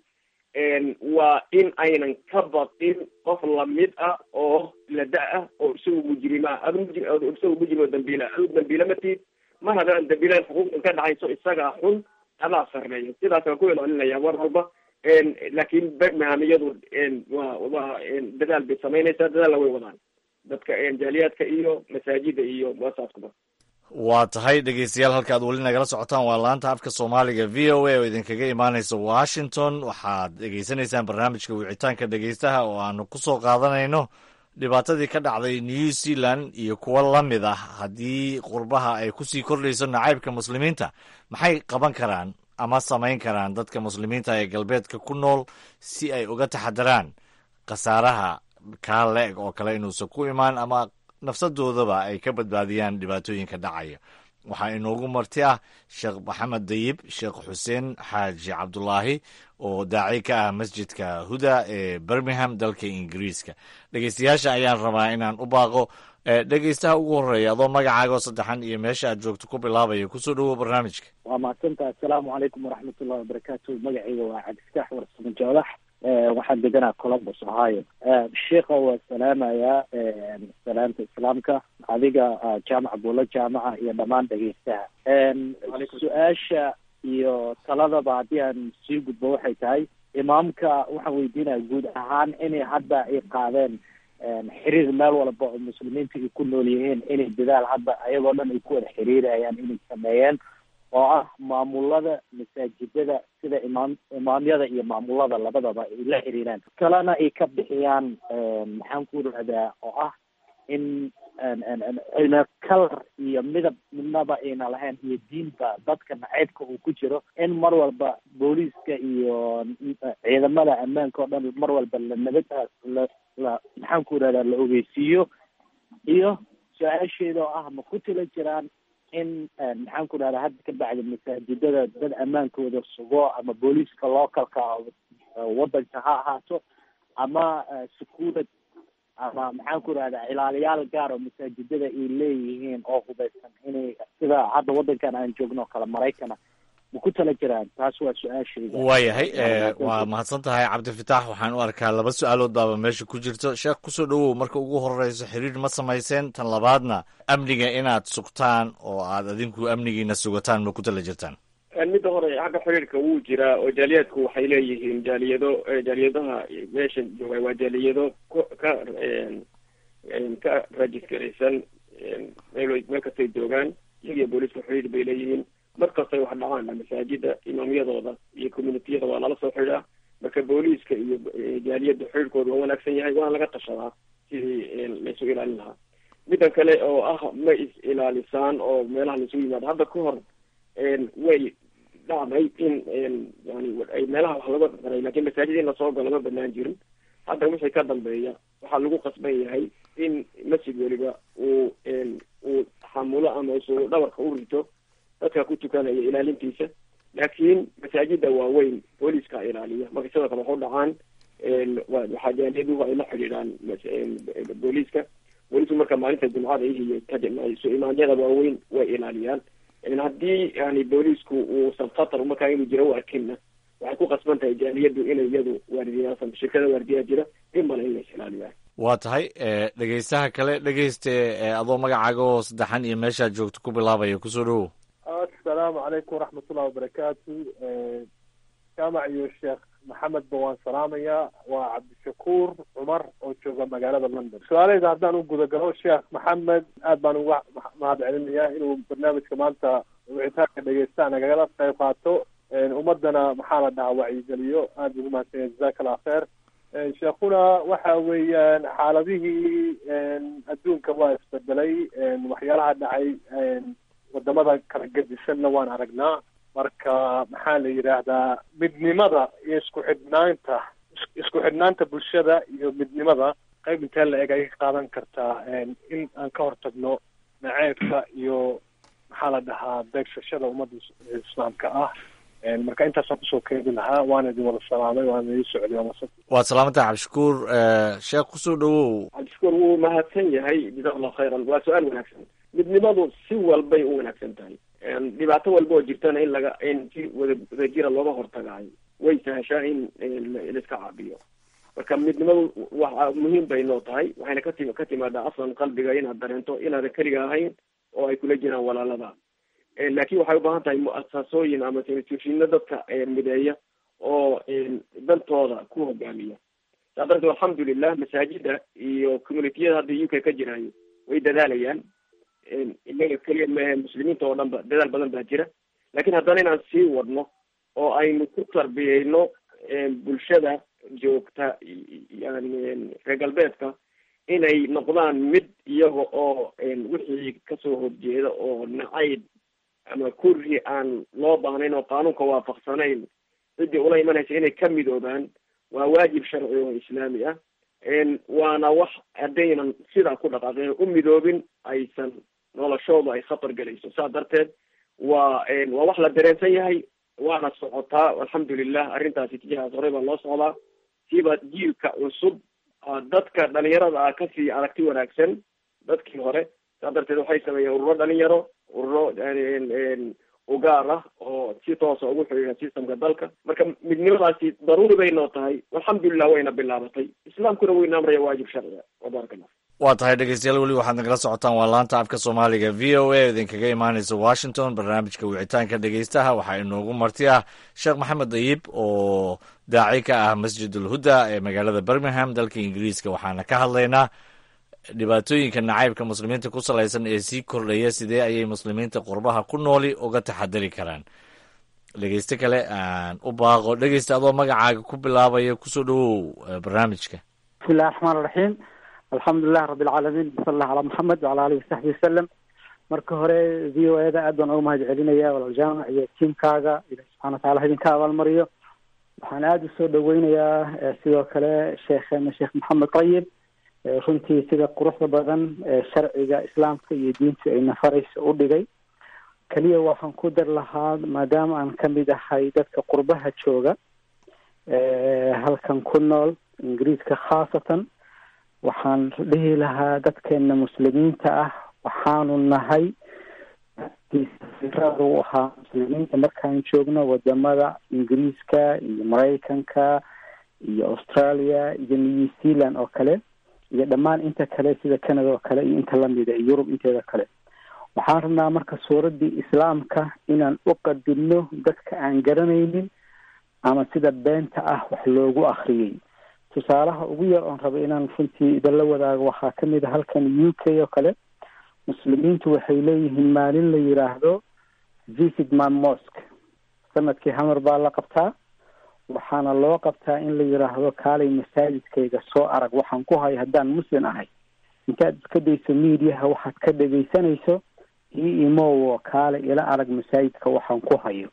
waa in aynan ka baqin qof lamid ah oo la da- ah oo isagu mujrima adu mujri isagu mujrim oo dambiila adu dambiila matid mar haddaan dambiilaan xuquuqdan ka dhacayso isagaa xun adaa sarreeya sidaas waan ku celcelinaya mar walba laakiin birmingham iyadu waa waa dadaal bay samaynaysaa dadaalna way wadaan dadka jaaliyaadka iyo masaajida iyo muasaaskuba waa tahay dhegeystayaal halka ad weli nagala socotaan waa laanta afka soomaaliga v o a oo idinkaga imaaneysa washington waxaad dhegeysanaysaan barnaamijka wicitaanka dhegeystaha oo aanu ku soo qaadanayno dhibaatadii ka dhacday new zealand iyo kuwo la mid ah haddii qurbaha ay kusii kordhayso nacaybka muslimiinta maxay qaban karaan ama samayn karaan dadka muslimiinta ee galbeedka ku nool si ay uga taxadaraan khasaaraha kaa le-eg oo kale inuusan ku imaan ama nafsadoodaba ay ka badbaadiyaan dhibaatooyinka dhacaya waxaa inoogu marti ah sheekh maxamed dayib sheekh xuseen xaaji cabdulaahi oo daaci ka ah masjidka huda ee birmingham dalka ingiriiska dhegeystayaasha ayaan rabaa inaan u baaqo dhegeystaha ugu horeeya adoo magacaaga oo saddexan iyo meesha aad joogto ku bilaabaya kusoo dhawow barnaamijka waa mahadsantaha assalaamu calaykum waraxmatullahi wabarakaatu magacayga waa cabdiftaax warsamo joolax waxaan deganaa columbus ohio sheikha waa salaamayaa salaamta islaamka adiga jaamaca buulo jaamaca iyo dhammaan dhegeystaha su-aasha iyo taladaba haddii aan sii gudbo waxay tahay imaamka waxaan weydiinaya guud ahaan inay hadda ay qaadeen xiriir meel walba oo muslimiinta ay ku nool yihiin inay dadaal hadda ayagoo dhan ay ku wada xiriirayaan inay sameeyeen oo ah maamulada masaajidada sida imaam imaamyada iyo maamulada labadaba ay la xiriiraan kalena ay ka bixiyaan maxaan ku rahdaa oo ah in ayna kalar iyo midab midnaba ayna lahayn iyo diinba dadka naceybka uu ku jiro in mar walba booliiska iyo ciidamada ammaanka oo dhan mar walba la nabad la la maxaan ku rahdaa la ogeysiiyo iyo su-aasheeda oo ah ma ku tila jiraan in maxaan ku rahdaa hadda ka bacdi masaajidada dad ammaankooda sugo ama booliiska localka wadanka ha ahaato ama securit ama maxaan ku rahdaa ilaaliyaal gaar oo masaajidada ay leeyihiin oo hubeysan inay sida hadda wadankan aan joogno kale maraykana ma ku tala jiraan taas waa su-aashayda waayahay waa mahadsan tahay cabdifitaax waxaan u arkaa laba su-aalood baaba meesha ku jirto sheekh kusoo dhowow marka ugu horeyso xiriir ma samayseen tan labaadna amniga inaad sugtaan oo aad adinku amnigiina sugataan ma ku tala jirtaan midda hore xagga xiriirka wuu jiraa oo jaaliyadku waxay leeyihiin jaaliyado jaaliyadaha meesha jooga waa jaaliyado ku ka ka rajisgaraysan meel meel kastay joogaan iyagiyo booliiska xiriir bay leeyihiin mar kastay wax dhacaan masaajida imaamyadooda iyo communitiyada waa lala soo xidhaa marka booliiska iyo jaaliyadda xiriirkooda waa wanaagsan yahay waana laga tashadaa sidii laysu ilaalin lahaa middan kale oo ah ma is ilaalisaan oo meelaha laisugu yimaado hadda ka hor way dhacday in yani ay meelaha wax laga daray lakin masaajid in lasoo galo ma banaan jirin hadda wixii ka dambeeya waxaa lagu qasban yahay in masjid weliba uu uu xamulo ama isu dhabarka u rito dadka ku tukanaya ilaalintiisa laakiin masaajida waaweyn booliiska ilaaliya marka sidoo kale waxu dhacaan waxaa jaaliyaduhu ay la xidhiidhaan booliiska booliisku marka maalinta jumcada iyo isu imaanyada waaweyn way ilaaliyaan haddii yani booliisku uusan khatar markaa inuu jiro u arkinna waxay ku qasban tahay jaaliyadu inay iyadu waardiyaasa shirkada waardiyaa jira in male in lays ilaaliyaan waa tahay dhegeystaha kale dhegeyste adoo magacaaga oo saddexan iyo meeshaad joogto ku bilaabaya kusoo dhowow asalaamu calaykum waraxmatullahi wabarakaatu jaamac iyo sheekh maxamed ba waan salaamayaa waa cabdishakuur cumar oo jooga magaalada london su-aaleyda haddaan u gudagalo sheekh maxamed aad baan uga mahad celinayaa inuu barnaamijka maanta wicitaanka dhegeysta nagala qayb qaato ummadana maxaa la dhahaa wacyigeliyo aad ugu mahadsanya jazaka allah kheer sheekhuna waxa weeyaan xaaladihii adduunka waa isbedelay waxyaalaha dhacay wadamada kala gedisanna waan aragnaa marka maxaa la yidhaahdaa midnimada iyo isku xidhnaanta isku xidhnaanta bulshada iyo midnimada qayb intee la eg ayay ka qaadan kartaa in aan ka hortagno naceebka iyo maxaa la dhahaa beegsashada ummadda islaamka ah marka intaasaan kusoo keedi lahaa waana idin wada salaamay waana idin socday waad salaamantaha cabdishakuur sheekh kusoo dhowow cabdishakuur wuu mahadsan yahay jazak allahu khayran waa su-aal wanaagsan midnimadu si walbay u wanaagsan tahay dhibaato walba oo jirtana in laga in si wada wadajira looga hortagaayo way sahashaa in laiska caabiyo marka midnimadu waa muhiim bay noo tahay waxayna kati ka timaadaa aslan qalbiga inaad dareento inaadan keliga ahayn oo ay kula jiraan walaalada laakin waxay ubaahan tahay mu-asasooyin ama institushino dadka mideeya oo dantooda ku hogaamiya saa darteed alxamdulilah masaajida iyo communitiyada hadda u k ka jiraayo way dadaalayaan inaga keliya maahe muslimiinta oo dhan ba dadaal badan baa jira lakin haddana inaan sii wadno oo aynu ku tarbiyeyno bulshada joogta yani reer galbeedka inay noqdaan mid iyaga oo wixii kasoo horjeeda oo nacayb ama kurri aan loo baahnayn oo qaanuunka waafaqsanayn ciddii ula imanaysa inay ka midoobaan waa waajib sharci oo islaami ah waana wax haddaynan sidaa ku dhaqaaqeen u midoobin aysan noloshooda ay khatar gelayso saa darteed waa waa wax la dareensan yahay waana socotaa alxamdulilah arrintaasi tijahaas horey baa loo socdaa siiba jiilka cusub dadka dhalinyarada ah kasii aragti wanaagsan dadkii hore saa darteed waxay sameeyeen ururo dhalinyaro ururo ugaar ah oo si toosa ugu xidhiidha systemka dalka marka midnimadaasi daruuri bay noo tahay alxamdulilah wayna bilaabatay islaamkuna wayna amraya waajib sharciga wabaaraka allah waa tahay dhegeystayaal weli waxaad nagala socotaan waa laanta afka soomaaliga v o a idinkaga imaaneysa washington barnaamijka wicitaanka dhegeystaha waxaa inoogu marti ah sheekh maxamed dayib oo daaci ka ah masjid ulhuda ee magaalada birmingham dalka ingiriiska waxaana ka hadlaynaa dhibaatooyinka nacaybka muslimiinta ku salaysan ee sii kordhaya sidee ayay muslimiinta qurbaha ku nooli uga taxadari karaan dhegeyste kale aan u baaqo dhegeysta adoo magacaaga ku bilaabaya kusoo dhowow barnaamijka bismillahi raxmaan raxiim alxamdulilahi rabbi alcaalamiin sala allah calaa maxamed wacala alihi wasaxbi wasalam marka hore v o e da aad baan uga mahad celinaya walaal jaamac iyo tiimkaaga ilahi subxana watacala idinka abaalmariyo waxaan aada usoo dhaweynayaa sidoo kale sheekheena sheekh maxamed qayib runtii sida quruxda badan ee sharciga islaamka iyo diintu ay nafaraysa u dhigay keliya waxaan ku dar lahaa maadaama aan kamid ahay dadka qurbaha jooga halkan ku nool ingiriiska khaasatan waxaan dhihi lahaa dadkeena muslimiinta ah waxaanu nahay firada u ahaa muslimiinta markaan joogno wadamada ingiriiska iyo maraykanka iyo australia iyo new zealand oo kale iyo dhammaan inta kale sida canada oo kale iyo inta lamida iyo yurub inteeda kale waxaan rabnaa marka suuraddii islaamka inaan u qadinno dadka aan garanaynin ama sida beenta ah wax loogu akriyay tusaalaha ugu yar oon raba inaan runtii idinla wadaago waxaa kamid a halkan u k oo kale muslimiintu waxay leeyihiin maalin la yiraahdo visit my mosque sanadkii hamar baa la qabtaa waxaana loo qabtaa in la yiraahdo kaalay masaajidkayga soo arag waxaan ku hayo haddaan muslim ahay intaad iska dayso mediaha waxaad ka dhegaysanayso io imowo kaale ila arag masaajidka waxaan ku hayo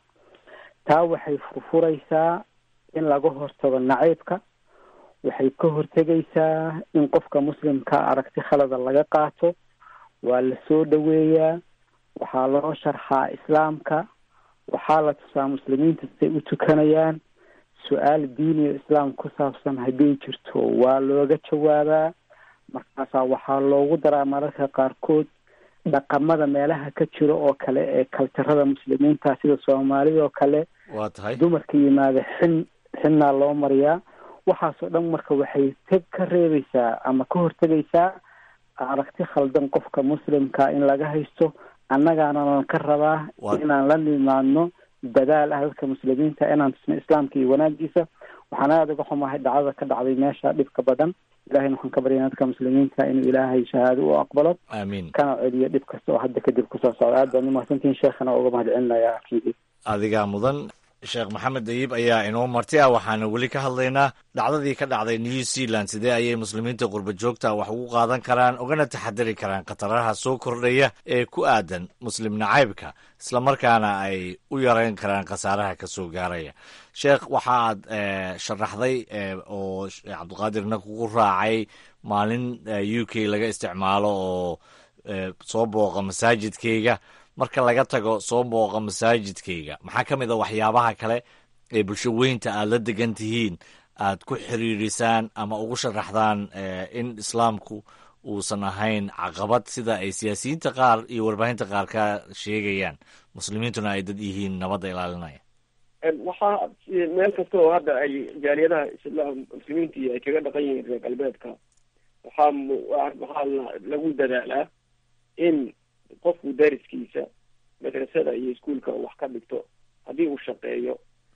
taa waxay furfuraysaa in laga hortago nacaybka waxay ka hortegaysaa in qofka muslimka aragti khalada laga qaato waa la soo dhoweeyaa waxaa loo sharxaa islaamka waxaa la tusaa muslimiinta siday u tukanayaan su-aal diiniyo islaam ku saabsan hadday jirto waa looga jawaabaa markaasaa waxaa loogu daraa mararka qaarkood dhaqamada meelaha ka jiro oo kale ee kaltirada muslimiinta sida soomaalida oo kale waa tahay dumarka yimaada xin xinnaa loo mariyaa waxaasoo dhan marka waxay teg ka reebaysaa ama ka hortegaysaa aragti khaldan qofka muslimka in laga haysto annagaananan ka rabaa inaan la nimaadno dadaal ah dadka muslimiinta inaan tusno islaamka iyo wanaagiisa waxaan aada uga xumahay dhacdada ka dhacday meesha dhibka badan ilahayna waxaan ka baryana dadka muslimiinta inuu ilaahay shahaado u aqbalo aamiin kana celiyo dhib kasta oo hadda kadib kusoo socda aad baan umahadsantihin sheekhana uga mahad celinaya arkidii adigaa mudan sheekh maxamed dayib ayaa inoo marti ah waxaana weli ka hadlaynaa dhacdadii ka dhacday new zealand sidee ayay muslimiinta qurba joogta wax ugu qaadan karaan ugana taxadari karaan khataraha soo kordhaya ee ku aadan muslim nacaybka islamarkaana ay u yareyn karaan khasaaraha ka soo gaaraya sheekh waxaad sharaxday oo cabdiqaadirna kugu raacay maalin u k laga isticmaalo oo soo booqa masaajidkayga marka laga tago soo booqa masaajidkayga maxaa ka mid a waxyaabaha kale ee bulsho weynta aad la degan tihiin aad ku xiriirisaan ama ugu sharaxdaan in islaamku uusan ahayn caqabad sida ay siyaasiyiinta qaar iyo warbaahinta qaar ka sheegayaan muslimiintuna ay dad yihiin nabadda ilaalinaya waxaa meel kasta oo hadda ay jaaliyadaha islaam muslimiintii ay kaga dhaqan yihiin reer galbeedka waxaa waxaa lagu dadaalaa in qofku dariskiisa madrasada iyo iskuolka wax ka dhigto haddii uu shaqeeyo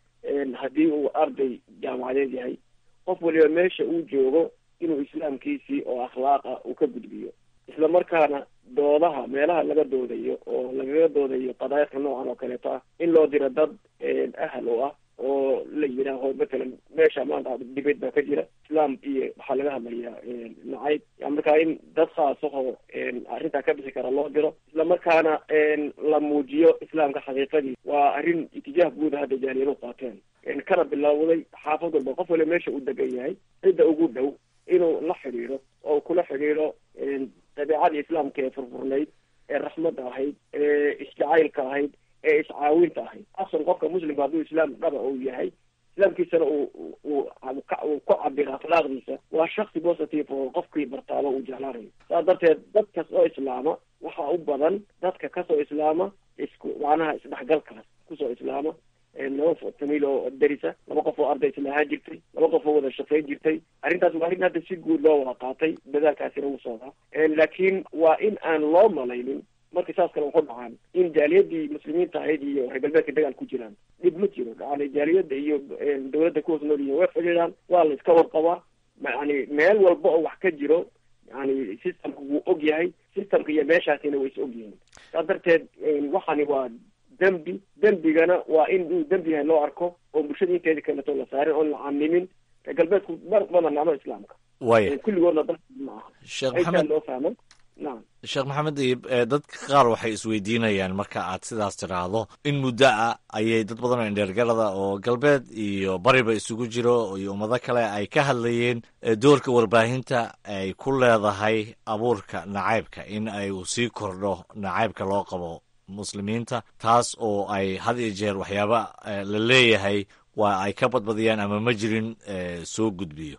haddii uu arday jaamacadeed yahay qof waliba meesha uu joogo inuu islaamkiisii oo akhlaaqa uu ka gudbiyo isla markaana doodaha meelaha laga doodayo oo lagaga doodayo qadaayadka noocan oo kaleeto ah in loo diro dad ahal oo ah oo la yidhaaho matalan meesha maanta dibed baa ka jira islaam iyo waxaa laga hadlayaa nacayb markaa in dad khaasahoo arrintaa ka bixi kara loo diro isla markaana la muujiyo islaamka xaqiiqadii waa arrin itijaah guuda hadda jaaliyadu qaateen kana bilowday xaafad walba qof waliba meesha uu degan yahay cidda ugu dhow inuu la xidhiidho oo kula xidhiidho dabeecadii islaamka ee furfurnayd ee raxmadda ahayd ee isjacaylka ahayd ee iscaawinta ahayd asan qofka muslimka hadduu islaam dhaba uu yahay islaamkiisana uu uu uu ku cabiro akhlaaqdiisa waa shaksi positive oo qofkii bartaaba uu jeclaanayo saas darteed dad kas oo islaama waxaa u badan dadka kasoo islaama isku macnaha isdhexgalkaas kusoo islaama laba famiil oo darisa laba qof oo arday isla ahaan jirtay laba qof oo wada shaqayn jirtay arrintaas waa arrin hadda si guud loo wada qaatay dadaalkaasina wuu socdaa laakiin waa in aan loo malaynin marka saas kale waxu dhacaan in jaaliyadii muslimiinta ahayd iyo reer galbeedka dagaal ku jiraan dhib ma jiro yani jaaliyadda iyo dawladda ku hoos nool yihiin way xidhiidhaan waa la iska warqabaa yani meel walba oo wax ka jiro yani systemka wuu og yahay systemka iyo meeshaasina way is og yihiin saas darteed waxani waa dembi dembigana waa in uu dembi yahay loo arko oo bulshada inteeda kaleto la saarin oon la camimin reer galbeedku mar badan nacmo islaamka waya kulligoodna dal ma aha sheekh intaa maxamed loo fahmo nacam sheekh maxamed dayib dadka qaar waxay isweydiinayaan marka aad sidaas tiraahdo in muddo ah ayay dad badan oo indheergarada oo galbeed iyo bariba isugu jiro iyo ummado kale ay ka hadlayeen eh, doorka warbaahinta ay ku leedahay abuurka nacaybka in ay uu sii kordho nacaybka loo qabo muslimiinta taas oo ay had iyo jeer waxyaaba eh, la leeyahay waa ay ka badbadiyaan ama ma jirin eh, soo gudbiyo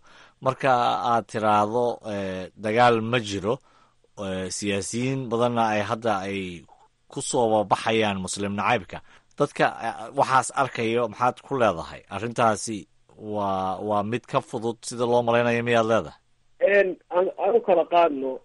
marka aad tiraahdo dagaal ma jiro siyaasiyiin badanna ay hadda ay ku soo baxayaan muslim nacaybka dadka waxaas arkayo maxaad ku leedahay arrintaasi waa waa mid ka fudud sida loo malaynayo miyaad leedahay aan u kala qaadno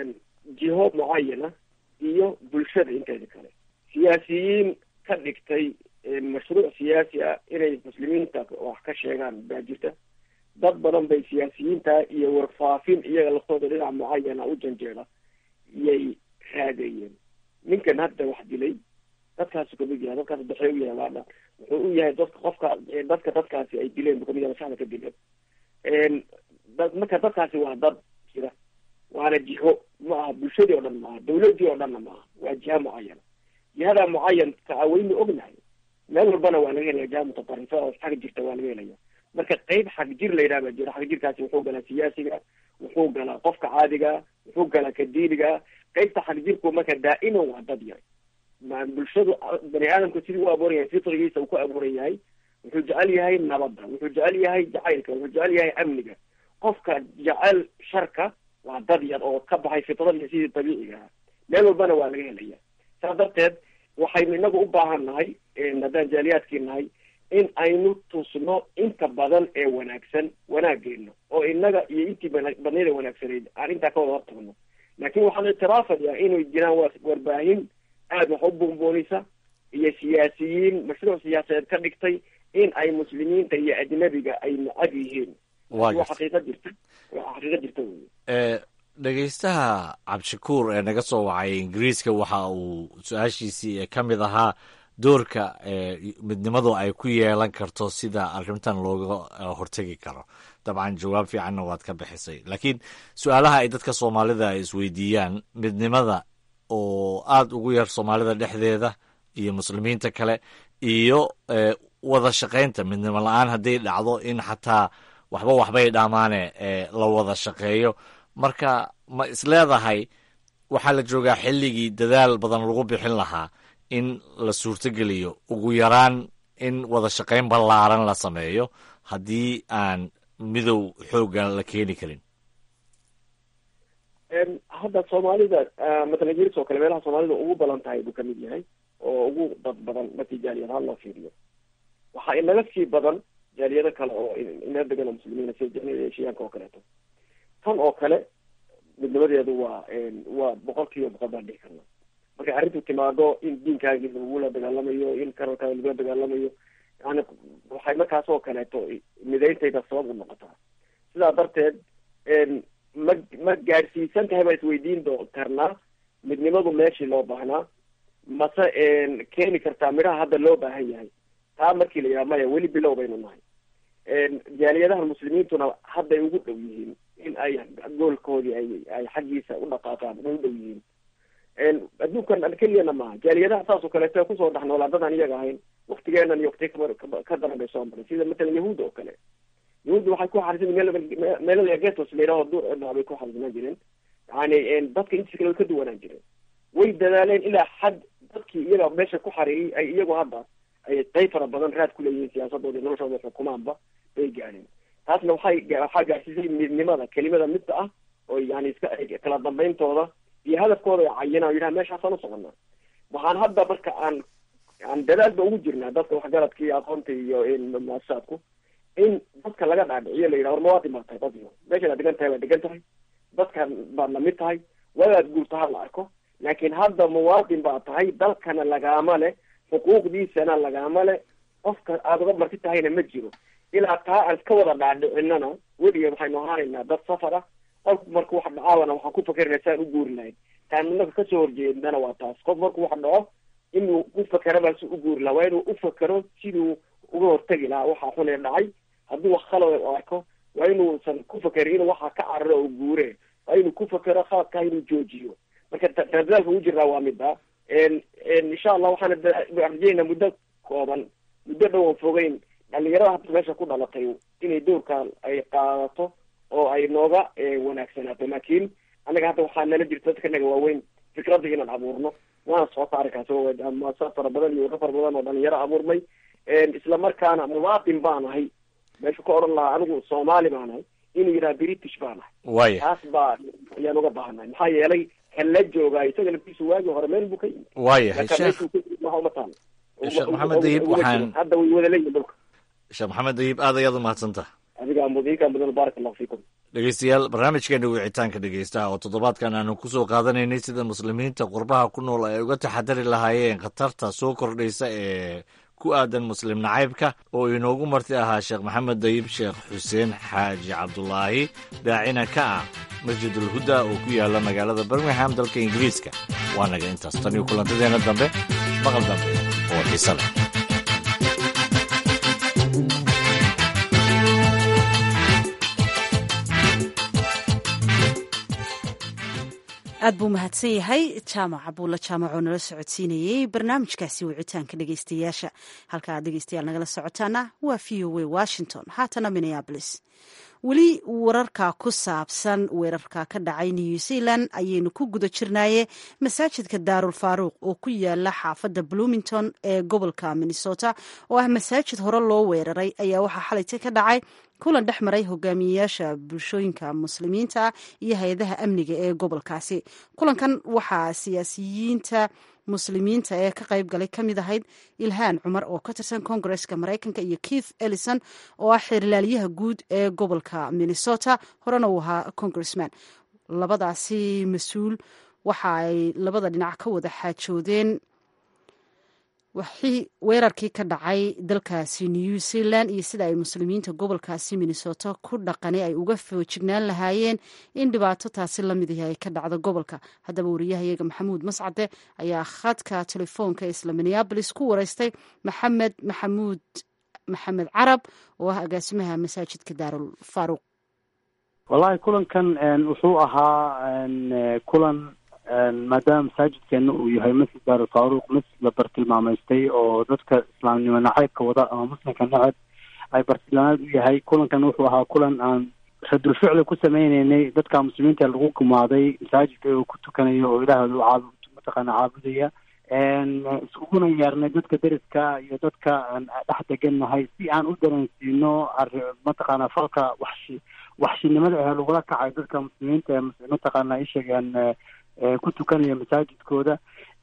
jiho mucayana iyo bulshada inteeda kale siyaasiyiin ka dhigtay mashruuc siyaasi ah inay muslimiinta wax ka sheegaan baa jirta dad badan bay siyaasiyiinta iyo warfaafin iyaga laftooda dhinac mucayana u janjeeda iyay raadayeen ninkan hadda wax dilay dadkaasu kamid yahay dadkaas baxey u yahay waadha wuxuu u yahay dadka qofka dadka dadkaasi ay dileen buu kamid yahay maskaxda ka dileen dad marka dadkaasi waa dad jira waana jiho ma aha bulshadii oo dhan maaha dawladii oo dhanna maaha waa jiha mucayana jihada mucayanka a waynu ognahay meel walbana waa laga helaya jiha mutatarrifa oo xag jirta waa laga helaya marka qeyb xag jir la yidhaha baa jira xag jirkaasi wuxuu galaa siyaasiga wuxuu galaa qofka caadiga wuxuu galaa ka diiniga qeybta xag jirku marka daa'iman waa dad yar bulshadu bani aadamku sidii u abuuran yahay fitrigiisa uu ku abuuran yahay wuxuu jecel yahay nabadda wuxuu jecel yahay jacaylka wuxuu jecel yahay amniga qofka jecel sharka waa dad yar oo ka baxay fitradii sidii dabiiciga ahaa meel walbana waa laga helaya saas darteed waxaynu inagu u baahan nahay haddaan jaaliyaadkii nahay in aynu tusno inta badan ee wanaagsan wanaageena oo inaga iyo intii badnayd ee wanaagsanayd aan intaa ka wada hortagno laakiin waxaan ictiraafayaa inay jiraan warbaahin aada wax u buunbuunisa iyo siyaasiyiin mashruuc siyaasadeed ka dhigtay in ay muslimiinta iyo ajnabiga ay necab yihiin waa xaqiiqa jirta waa xaqiiqa jirta wey dhegeystaha cabdishakuur ee naga soo wacay ingiriiska waxa uu su-aashiisii ka mid ahaa doorka midnimadu ay ku yeelan karto sida arrintan looga hortegi karo dabcan jawaab fiicanna waad ka bixisay laakiin su-aalaha ay dadka soomaalida ay isweydiiyaan midnimada oo aada ugu yar soomaalida dhexdeeda iyo muslimiinta kale iyo wada shaqaynta midnimo la-aan hadday dhacdo in xataa waxba waxbay dhammaane la wada shaqeeyo marka ma isleedahay waxaa la joogaa xilligii dadaal badan lagu bixin lahaa in la suurtogeliyo ugu yaraan in wada shaqayn ballaaran la sameeyo haddii aan midow xoogga la keeni karin hadda soomaalida matala jiris oo kale meelaha soomaalida ugu badan tahay buu kamid yahay oo ugu dad badan markii jaaliyad ahaan loo fiiriyo waxaa inaga sii badan jaaliyado kale oo ina degan oo muslimiina sida jaaliyada eshiyaanka oo kaleeto tan oo kale midnimadeedu waa waa boqol kiiba boqol baan dhihi karna markay arrintu timaado in diinkaagii lagula dagaalamayo in karalkaaga lagula dagaalamayo yani waxay markaas oo kaleeto midayntayda sabab u noqotaa sidaa darteed ma ma gaadhsiisan tahay baa isweydiin doo karnaa midnimadu meeshii loo baahnaa mase keeni kartaa midhaha hadda loo baahan yahay taa markii la yidhaha maya weli bilow baynu nahay jaaliyadaha muslimiintuna hadday ugu dhow yihiin in ay goolkoodii ay ay xaggiisa u dhaqaaqaan ugu dhow yihiin adduunkan keliyana maaha jaaliyadaha saas oo kaleeto kusoo dhex noolaa dadaan iyaga ahayn waktigeenan iyo wakti ka daran bay soo maray sida matalan yahuudda oo kale yahuudda waxay ku xarisan meel meelada getos la yidhaho duur bay ku xarisanaan jireen yani dadka intiisa kale way ka duwanaan jireen way dadaaleen ilaa xad dadkii iyaga meesha ku xareeyey ay iyagu hadda ay qayb fara badan raad ku leeyihiin siyaasadooda iyo noloshooda xukumaanba bay gaadheen taasna waxay waxaa gaadhsiisay midnimada kelimada midda ah oo yani iska kala dambeyntooda iyo hadafkooda ay cayinaan yidhaha meeshaasaan usoconaa waxaan hadda marka aan aan dadaal ba ugu jirnaa dadka waxgaradka iyo aqoonta iyo muasasaadku in dadka laga dhaadhiciyo la yidhaha war mawaadin baa tahay dadyo meeshaad degan tahay waa degan tahay dadkan baad lamid tahay wadaad guurta ha la arko laakiin hadda muwaadin baa tahay dalkana lagaama leh xuquuqdiisana lagaama leh qofka aada uga marti tahayna ma jiro ilaa taa aan iska wada dhaadhicinana weligeed waxaynu ahaanaynaa dad safar ah qofku marku wax dhacaawana waxaan ku fakerina saan u guuri lahayn taan inaga kasoo horjeednana waa taas qof marku wax dhaco inuu u fakera baa si u guuri lahaa waa inuu u fakero siduu uga hortegi lahaa waxaa xunee dhacay hadduu wax khalad arko waa inuusan ku fakerin inuu waxaa ka cararo oo guure waa inuu ku fakero khaladkaa inuu joojiyo marka dadaalka ugu jirnaa waa mida insha allah waxaana rajeynaa muddo kooban muddo dhow aan fogeyn dhalinyarada hadda meesha ku dhalatay inay doorkan ay qaadato oo ay nooga wanaagsanaato laakiin anaga hadda waxaa nala jirta dadka naga waaweyn fikradda inaan abuurno waana socota arrinkaas muasasad fara badan iyo wado fara badan oo dhalinyaro abuurmay isla markaana muwaadin baan ahay meeshu ka odhan lahaa anigu soomaali baan ahay inuu yidhaha british baan ahay waaya taas baa ayaan uga baahannahay maxaa yeelay kan la joogaa isaga laftiisu waagii hore meel buu ka yimi waayahay Marka sheekh meeshuu ka yimi waxa uma taalo Sheekh Maxamed Dayib, Uma jiro. waxaan- hadda way wada leeyihin dhulka sheekh maxamed dayib aad ayaad umahadsantaha adiga mudiinka mudan baarak allahu fiikum dhegeystayaal barnaamijkeena wicitaanka dhegeystaha oo toddobaadkan aanu kusoo qaadanaynay sida muslimiinta qurbaha ku nool ay uga taxadari lahaayeen khatarta soo kordhaysa ee ku aadan muslim nacaybka oo inoogu marti ahaa sheekh maxamed dayib sheekh xuseen xaaji cabdulaahi daacina ka ah masjidul huda oo ku yaala magaalada birmingham dalka ingiriiska waa naga intaas tan iyo kulantadeena dambe maqal dambe oo xiise leh aad buu mahadsan yahay jaamac abuulla jaamac oo nala socodsiinayey barnaamijkaasi wicitaanka dhegeystayaasha halka aad dhegeystayaal nagala socotaana waa v o a washington haatana minneabolis weli wararka ku saabsan weerarka ka dhacay new zealand ayaynu ku guda jirnaaye masaajidka daarul faaruuq oo ku yaala xaafadda bloomington ee gobolka minnesota oo ah masaajid hore loo weeraray ayaa waxaa xalayta ka dhacay kulan dhex maray hogaamiyeyaasha bulshooyinka muslimiinta iyo hay-adaha amniga ee gobolkaasi kulankan waxaa siyaasiyiinta muslimiinta ee ka qayb galay ka mid ahayd ilhaan cumar oo ka tirsan koongareska maraykanka iyo keith ellison oo ah xeerlaaliyaha guud ee gobolka minnesota horena uu ahaa congressman labadaasi mas-uul waxa ay labada dhinac ka wada xaajoodeen wixii weerarkii ka dhacay dalkaasi new zealand iyo sida ay muslimiinta gobolkaasi minnesota ku dhaqani ay uga foojignaan lahaayeen in dhibaato taasi lamid ihi ay ka dhacdo gobolka haddaba wariyahayaga maxamuud mascade ayaa khadka telefoonka isla minneabolis ku wareystay maxamed maxamuud maxamed carab oo ah agaasimaha masaajidka daarul faaruuq wallahi kulankan wuxuu ahaa kulan maadaama masaajidkeena uu yahay masjid daar faaruuq masjid la bartilmaamaystay oo dadka islaamnimo nacaybka wada ama muslimka nacab ay bartilmaamaad u yahay kulankan wuxuu ahaa kulan aan radul ficli ku sameyneynay dadka muslimiinta lagu gumaaday masaajidka oo ku tukanaya oo ilaahooda u caab mataqaana caabudaya iskuguna yeernay dadka deriska iyo dadka dhex degannahay si aan u dareensiino mataqaana falka waxshi waxshinimada ee lagula kacay dadka muslimiinta ee mataqaana isheegaan ku tukanaya masaajidkooda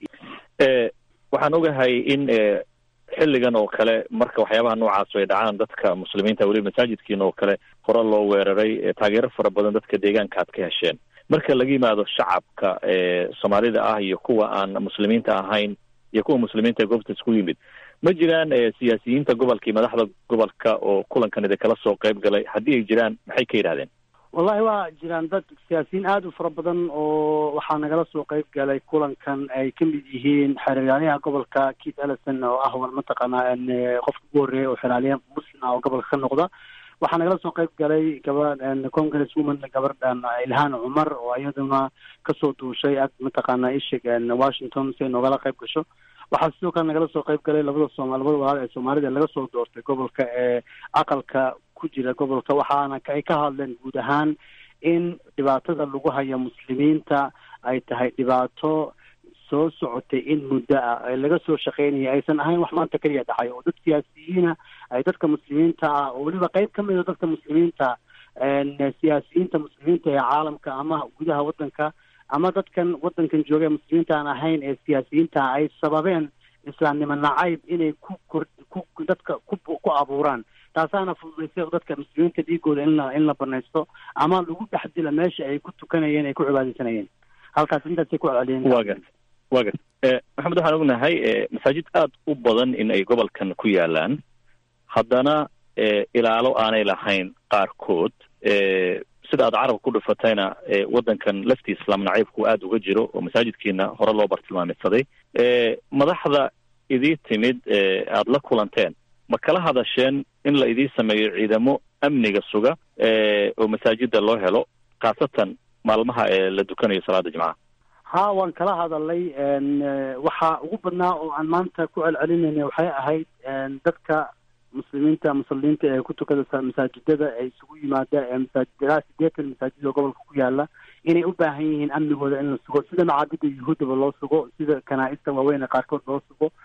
waxaan ogahay in xilligan oo kale marka waxyaabaha noocaas ay dhacaan dadka muslimiinta weliba masaajidkiina oo kale hore loo weeraray taageero fara badan dadka deegaanka aad ka hesheen marka laga yimaado shacabka soomaalida ah iyo kuwa aan muslimiinta ahayn iyo kuwa muslimiinta ee goobta isku yimid ma jiraan siyaasiyiinta gobolka iyo madaxda gobolka oo kulankan idinkala soo qayb galay haddii ay jiraan maxay ka yidhahdeen wallahi waa jiraan dad siyaasiyiin aada u fara badan oo waxaa nagala soo qayb galay kulankan ay ka mid yihiin xeraalyaha gobolka keith ellison oo ah war mataqaanaa qofka ugu horreeya oo xeraalya muslim ah oo gobolka ka noqda waxaa nagala soo qayb galay gaba congress woman gabardhan ilhaan cumar oo iyaduna kasoo duushay ag mataqaana ishig washington si ay noogala qayb gasho waxaa sidoo kale nagala soo qayb galay labada sooma labada walaal ee soomaalida laga soo doortay gobolka ee aqalka ku jira gobolka waxaana ay ka hadleen guud ahaan in dhibaatada lagu haya muslimiinta ay tahay dhibaato soo socotay in muddo ah ee laga soo shaqeynaya aysan ahayn wax maanta keliya dhacay oo dad siyaasiyiina ay dadka muslimiinta ah oo weliba qayb ka mid a dadka muslimiinta siyaasiyiinta muslimiinta ee caalamka ama gudaha waddanka ama dadkan waddankan jooga ee muslimiinta aan ahayn ee siyaasiyiinta ay sababeen islaamnimo nacayb inay ku kor ku dadka ku ku abuuraan taasaana fududaysay dadka muslimiinta dhiigooda in la in la banaysto ama lagu dhex dila meesha ay ku tukanayeen ay ku cibaadeysanayeen halkaas intaasay ku celceliyeen wa gar wa gar maxamed waxaan ognahay masaajid aada u badan in ay gobolkan ku yaalaan haddana ilaalo aanay lahayn qaarkood sida aad carabka ku dhufatayna waddankan laftii islaam nacaybku aada uga jiro oo masaajidkiina hore loo bartilmaamidsaday madaxda idii timid aada la kulanteen ma kala hadasheen in la idii sameeyo ciidamo amniga suga oo masaajida loo helo khaasatan maalmaha ee la dukanayo salaada jimcaha ha waan kala hadalay waxaa ugu badnaa oo aan maanta ku celcelinayna waxay ahayd dadka muslimiinta muslimiinta ee ku tukada masaajidada ee isugu yimaada ee masaajidilaa sideetan masaajid oo gobolka ku yaala inay u baahan yihiin amnigooda in la sugo sida macaabida yuhuuddaba loo sugo sida kanaa-ista waaweyn ee qaarkood loo sugo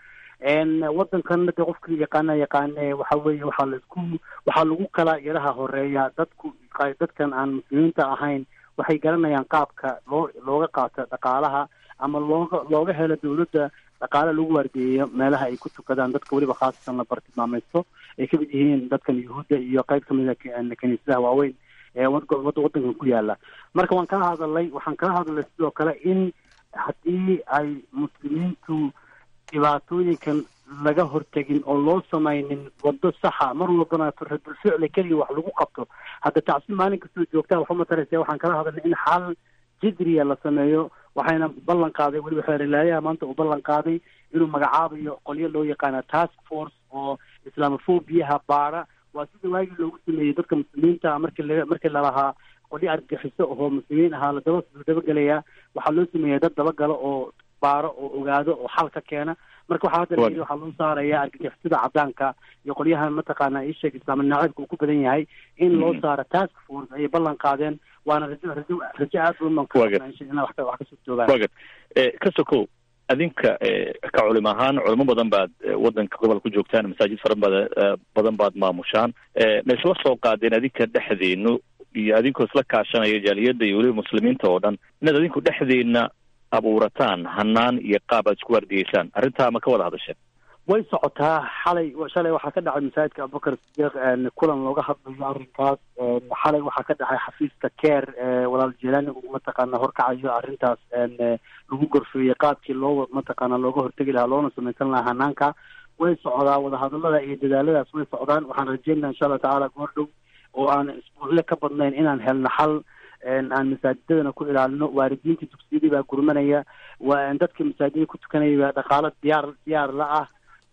wadankan de qofka yaqaana yaqaane waxa weeye waxaa laisku waxaa lagu kala yaraha horeeya dadku dadkan aan muslimiinta ahayn waxay garanayaan qaabka loo looga qaato dhaqaalaha ama looga looga helo dawladda dhaqaale lagu waargeeyo meelaha ay ku tukadaan dadka weliba khaasatan la bartilmaamaysto ay kamid yihiin dadkan yuhuudda iyo qayb kamida kaniisadaha waaweyn ee wadankan ku yaala marka waan kala hadalay waxaan kala hadalay sidoo kale in haddii ay muslimiintu dhibaatooyinkan laga hortegin oo loo samaynin wado saxa mar walbana radulficli keliya wax lagu qabto hadda tacsi maalin kastoo joogtaa waxuma taraysa waxaan kala hadalnay in xal jidriya la sameeyo waxayna ballan qaaday weliba xeerilaayaha maanta uu ballan qaaday inuu magacaabayo qolyo loo yaqaana task force oo islaamophobiyaha baara waa sida waagii loogu sameeyey dadka muslimiinta markii la markii lalahaa qolyo argagixiso oo muslimiin ahaa ladaba dabagelayaa waxaa loo sameeya dad dabagalo oo baaro oo ogaado oo xal ka keena marka waxaa hadda layidhi waxaa loo saaraya argagixisada cadaanka iyo qolyahan mataqaana isheeg islaam nacaybka uu ku badan yahay in loo saaro task force ayay ballan qaadeen waana rajo rajo rajo aad badan ina wax kasoo joogaan wagad ka sokow adinka ka culim ahaan culimo badan baad wadanka gobol ku joogtaan masaajid fara bada badan baad maamushaan ma isla soo qaadeen adinka dhexdeenu iyo adinkoo isla kaashanaya jaaliyadda iyo weliba muslimiinta oo dhan inaad adinku dhexdeena abuurataan hanaan iyo qaab aad isku waardiyeysaan arrintaa ma ka wada hadasheen way socotaa xalay shalay waxaa ka dhacay masaajidka abubakar sidiiq kulan looga hadlayo arrinkaas xalay waxaa ka dhacay xafiiska care walaal jelani uu mataqaana horkacayo arrintaas lagu gorfeeyey qaabkii loo mataqaana looga hortegi lahaa loona samaysan lahaa hanaanka way socdaa wadahadalada iyo dadaaladaas way socdaan waxaan rajeynaa insha allah tacaala goor dhow oo aan isbuucle ka badnayn inaan helno xal aan masaajidadana ku ilaalino waalidiinta dugsiyadii baa gurmanaya dadka masaajida ku tukanaya baa dhaqaalo diyaar diyaar la ah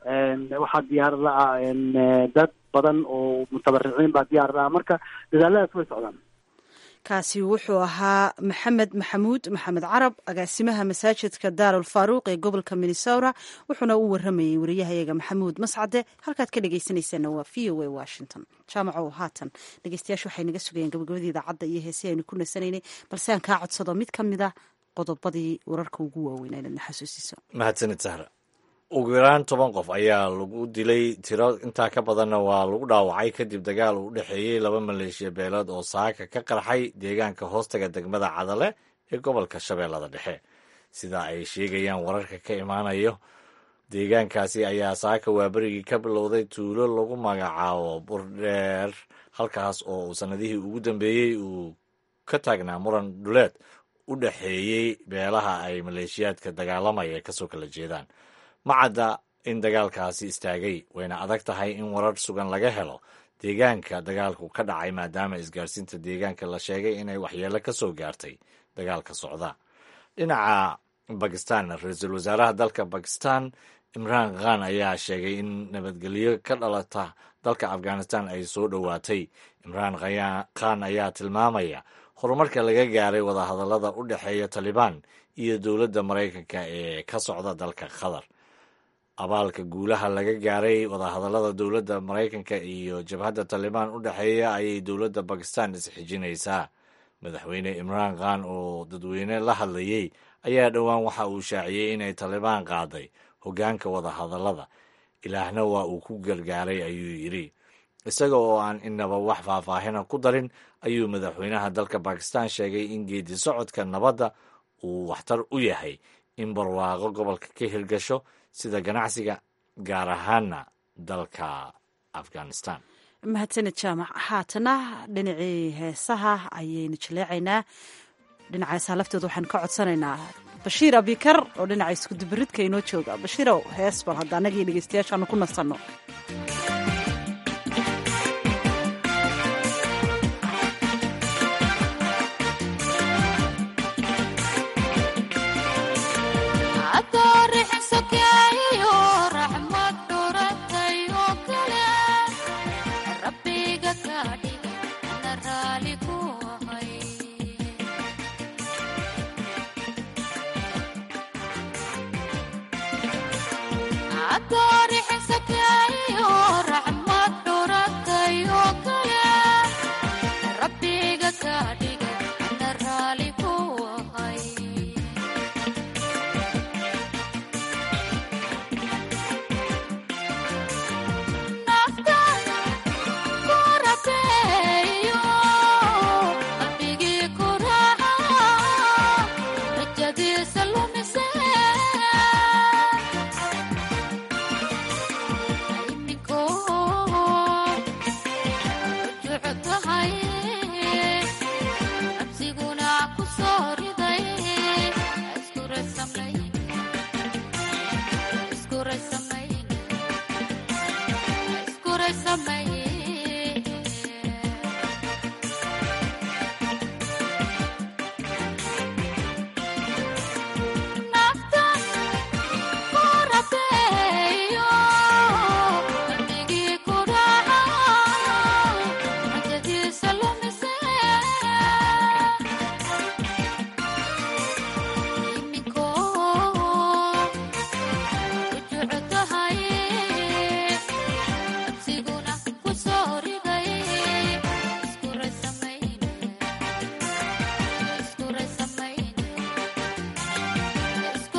waxaa diyaar la ah dad badan oo mutabariciin baa diyaar la ah marka dadaaladaas way socdaan kaasi wuxuu ahaa maxamed maxamuud maxamed carab agaasimaha masaajidka daarul faaruuq ee gobolka minnesota wuxuuna u waramayey wariyahayaga maxamuud mascade halkaad ka dhegeysanaysaana waa v o a washington jaamaco haatan dhegeystayaashu waxay naga sugayeen gabagabadii idaacadda iyo heesi aynu ku nasanaynay balse aan kaa codsado mid ka mid a qodobadii wararka ugu waaweyn aynadna xasuusiso mahadsanid sahra ugu yaraan toban qof ayaa lagu dilay tiro intaa ka badanna waa lagu dhaawacay kadib dagaal uu u dhexeeyey laba maleeshiya beelood oo saaka ka qarxay deegaanka hoostaga degmada cadale ee gobolka shabeellada dhexe sida ay sheegayaan wararka ka imaanayo deegaankaasi ayaa saaka waaberigii ka bilowday tuulo lagu magacaabo burdheer halkaas oo uu sannadihii ugu dambeeyey uu ka taagnaa muran dhuleed u dhexeeyey beelaha ay maleeshiyaadka dagaalamaya ay kasoo kala jeedaan ma cadda in dagaalkaasi istaagay wayna adag tahay in warar sugan laga helo deegaanka dagaalku ka dhacay maadaama isgaarsiinta deegaanka la sheegay inay waxyeelo ka soo gaartay dagaalka socda dhinaca bakistan ra-iisul wasaaraha dalka bakistan imraan khan ayaa sheegay in nabadgelyo ka dhalata dalka afghanistan ay soo dhowaatay imraan khan ayaa tilmaamaya horumarka laga gaaray wadahadallada u dhexeeya talibaan iyo dowladda maraykanka ee ka socda dalka qatar abaalka guulaha laga gaaray wadahadallada dowladda maraykanka iyo jabhadda talibaan u dhexeeya ayay dowladda bakistan isxijinaysaa madaxweyne imraan khan oo dadweyne la hadlayey ayaa dhowaan waxa uu shaaciyey inay talibaan qaaday hoggaanka wadahadallada ilaahna waa uu ku gargaaray ayuu yidhi isaga oo aan inaba wax faahfaahina ku darin ayuu madaxweynaha dalka bakistan sheegay in geedi socodka nabadda uu waxtar u yahay in barwaaqo gobolka ka hirgasho sida ganacsiga gaar ahaana dalka afghanistan mahadsaned jaamac haatana dhinacii heesaha ayaynu jaleecaynaa dhinaca heesaha laftooda waxaan ka codsanaynaa bashiir abikar oo dhinaca iskudubaridka inoo jooga bashiirow hees bal hadda annagii dhegeystayaashaanu ku nasanno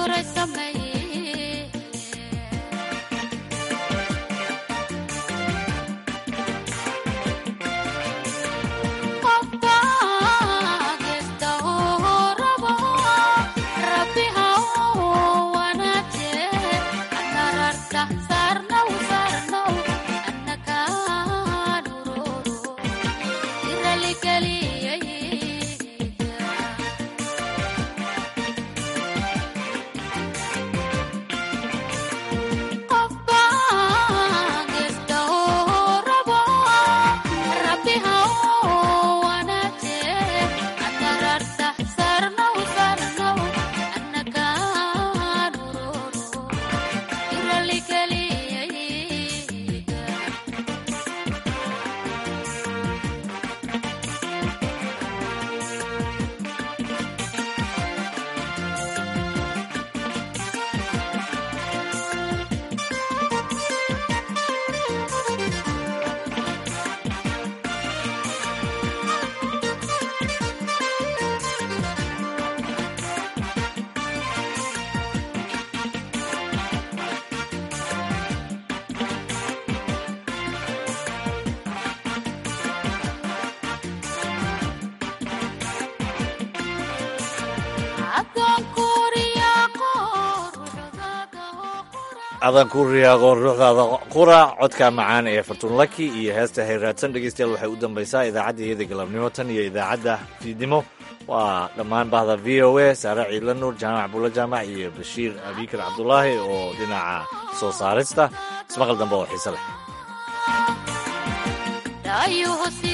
adan ku riyaaqo ruuxdaada qura codka macaan ee fartuun laki iyo heesta hayraadsan dhegeystayaal waxay u dambaysaa idaacadda iyada galabnimo tan iyo idaacadda fiidnimo waa dhammaan bahda v o a saare ciidla nuur jaamac buulla jaamac iyo bashiir abikar cabdulaahi oo dhinaca soo saarista ismaqal dambe oo xiise leh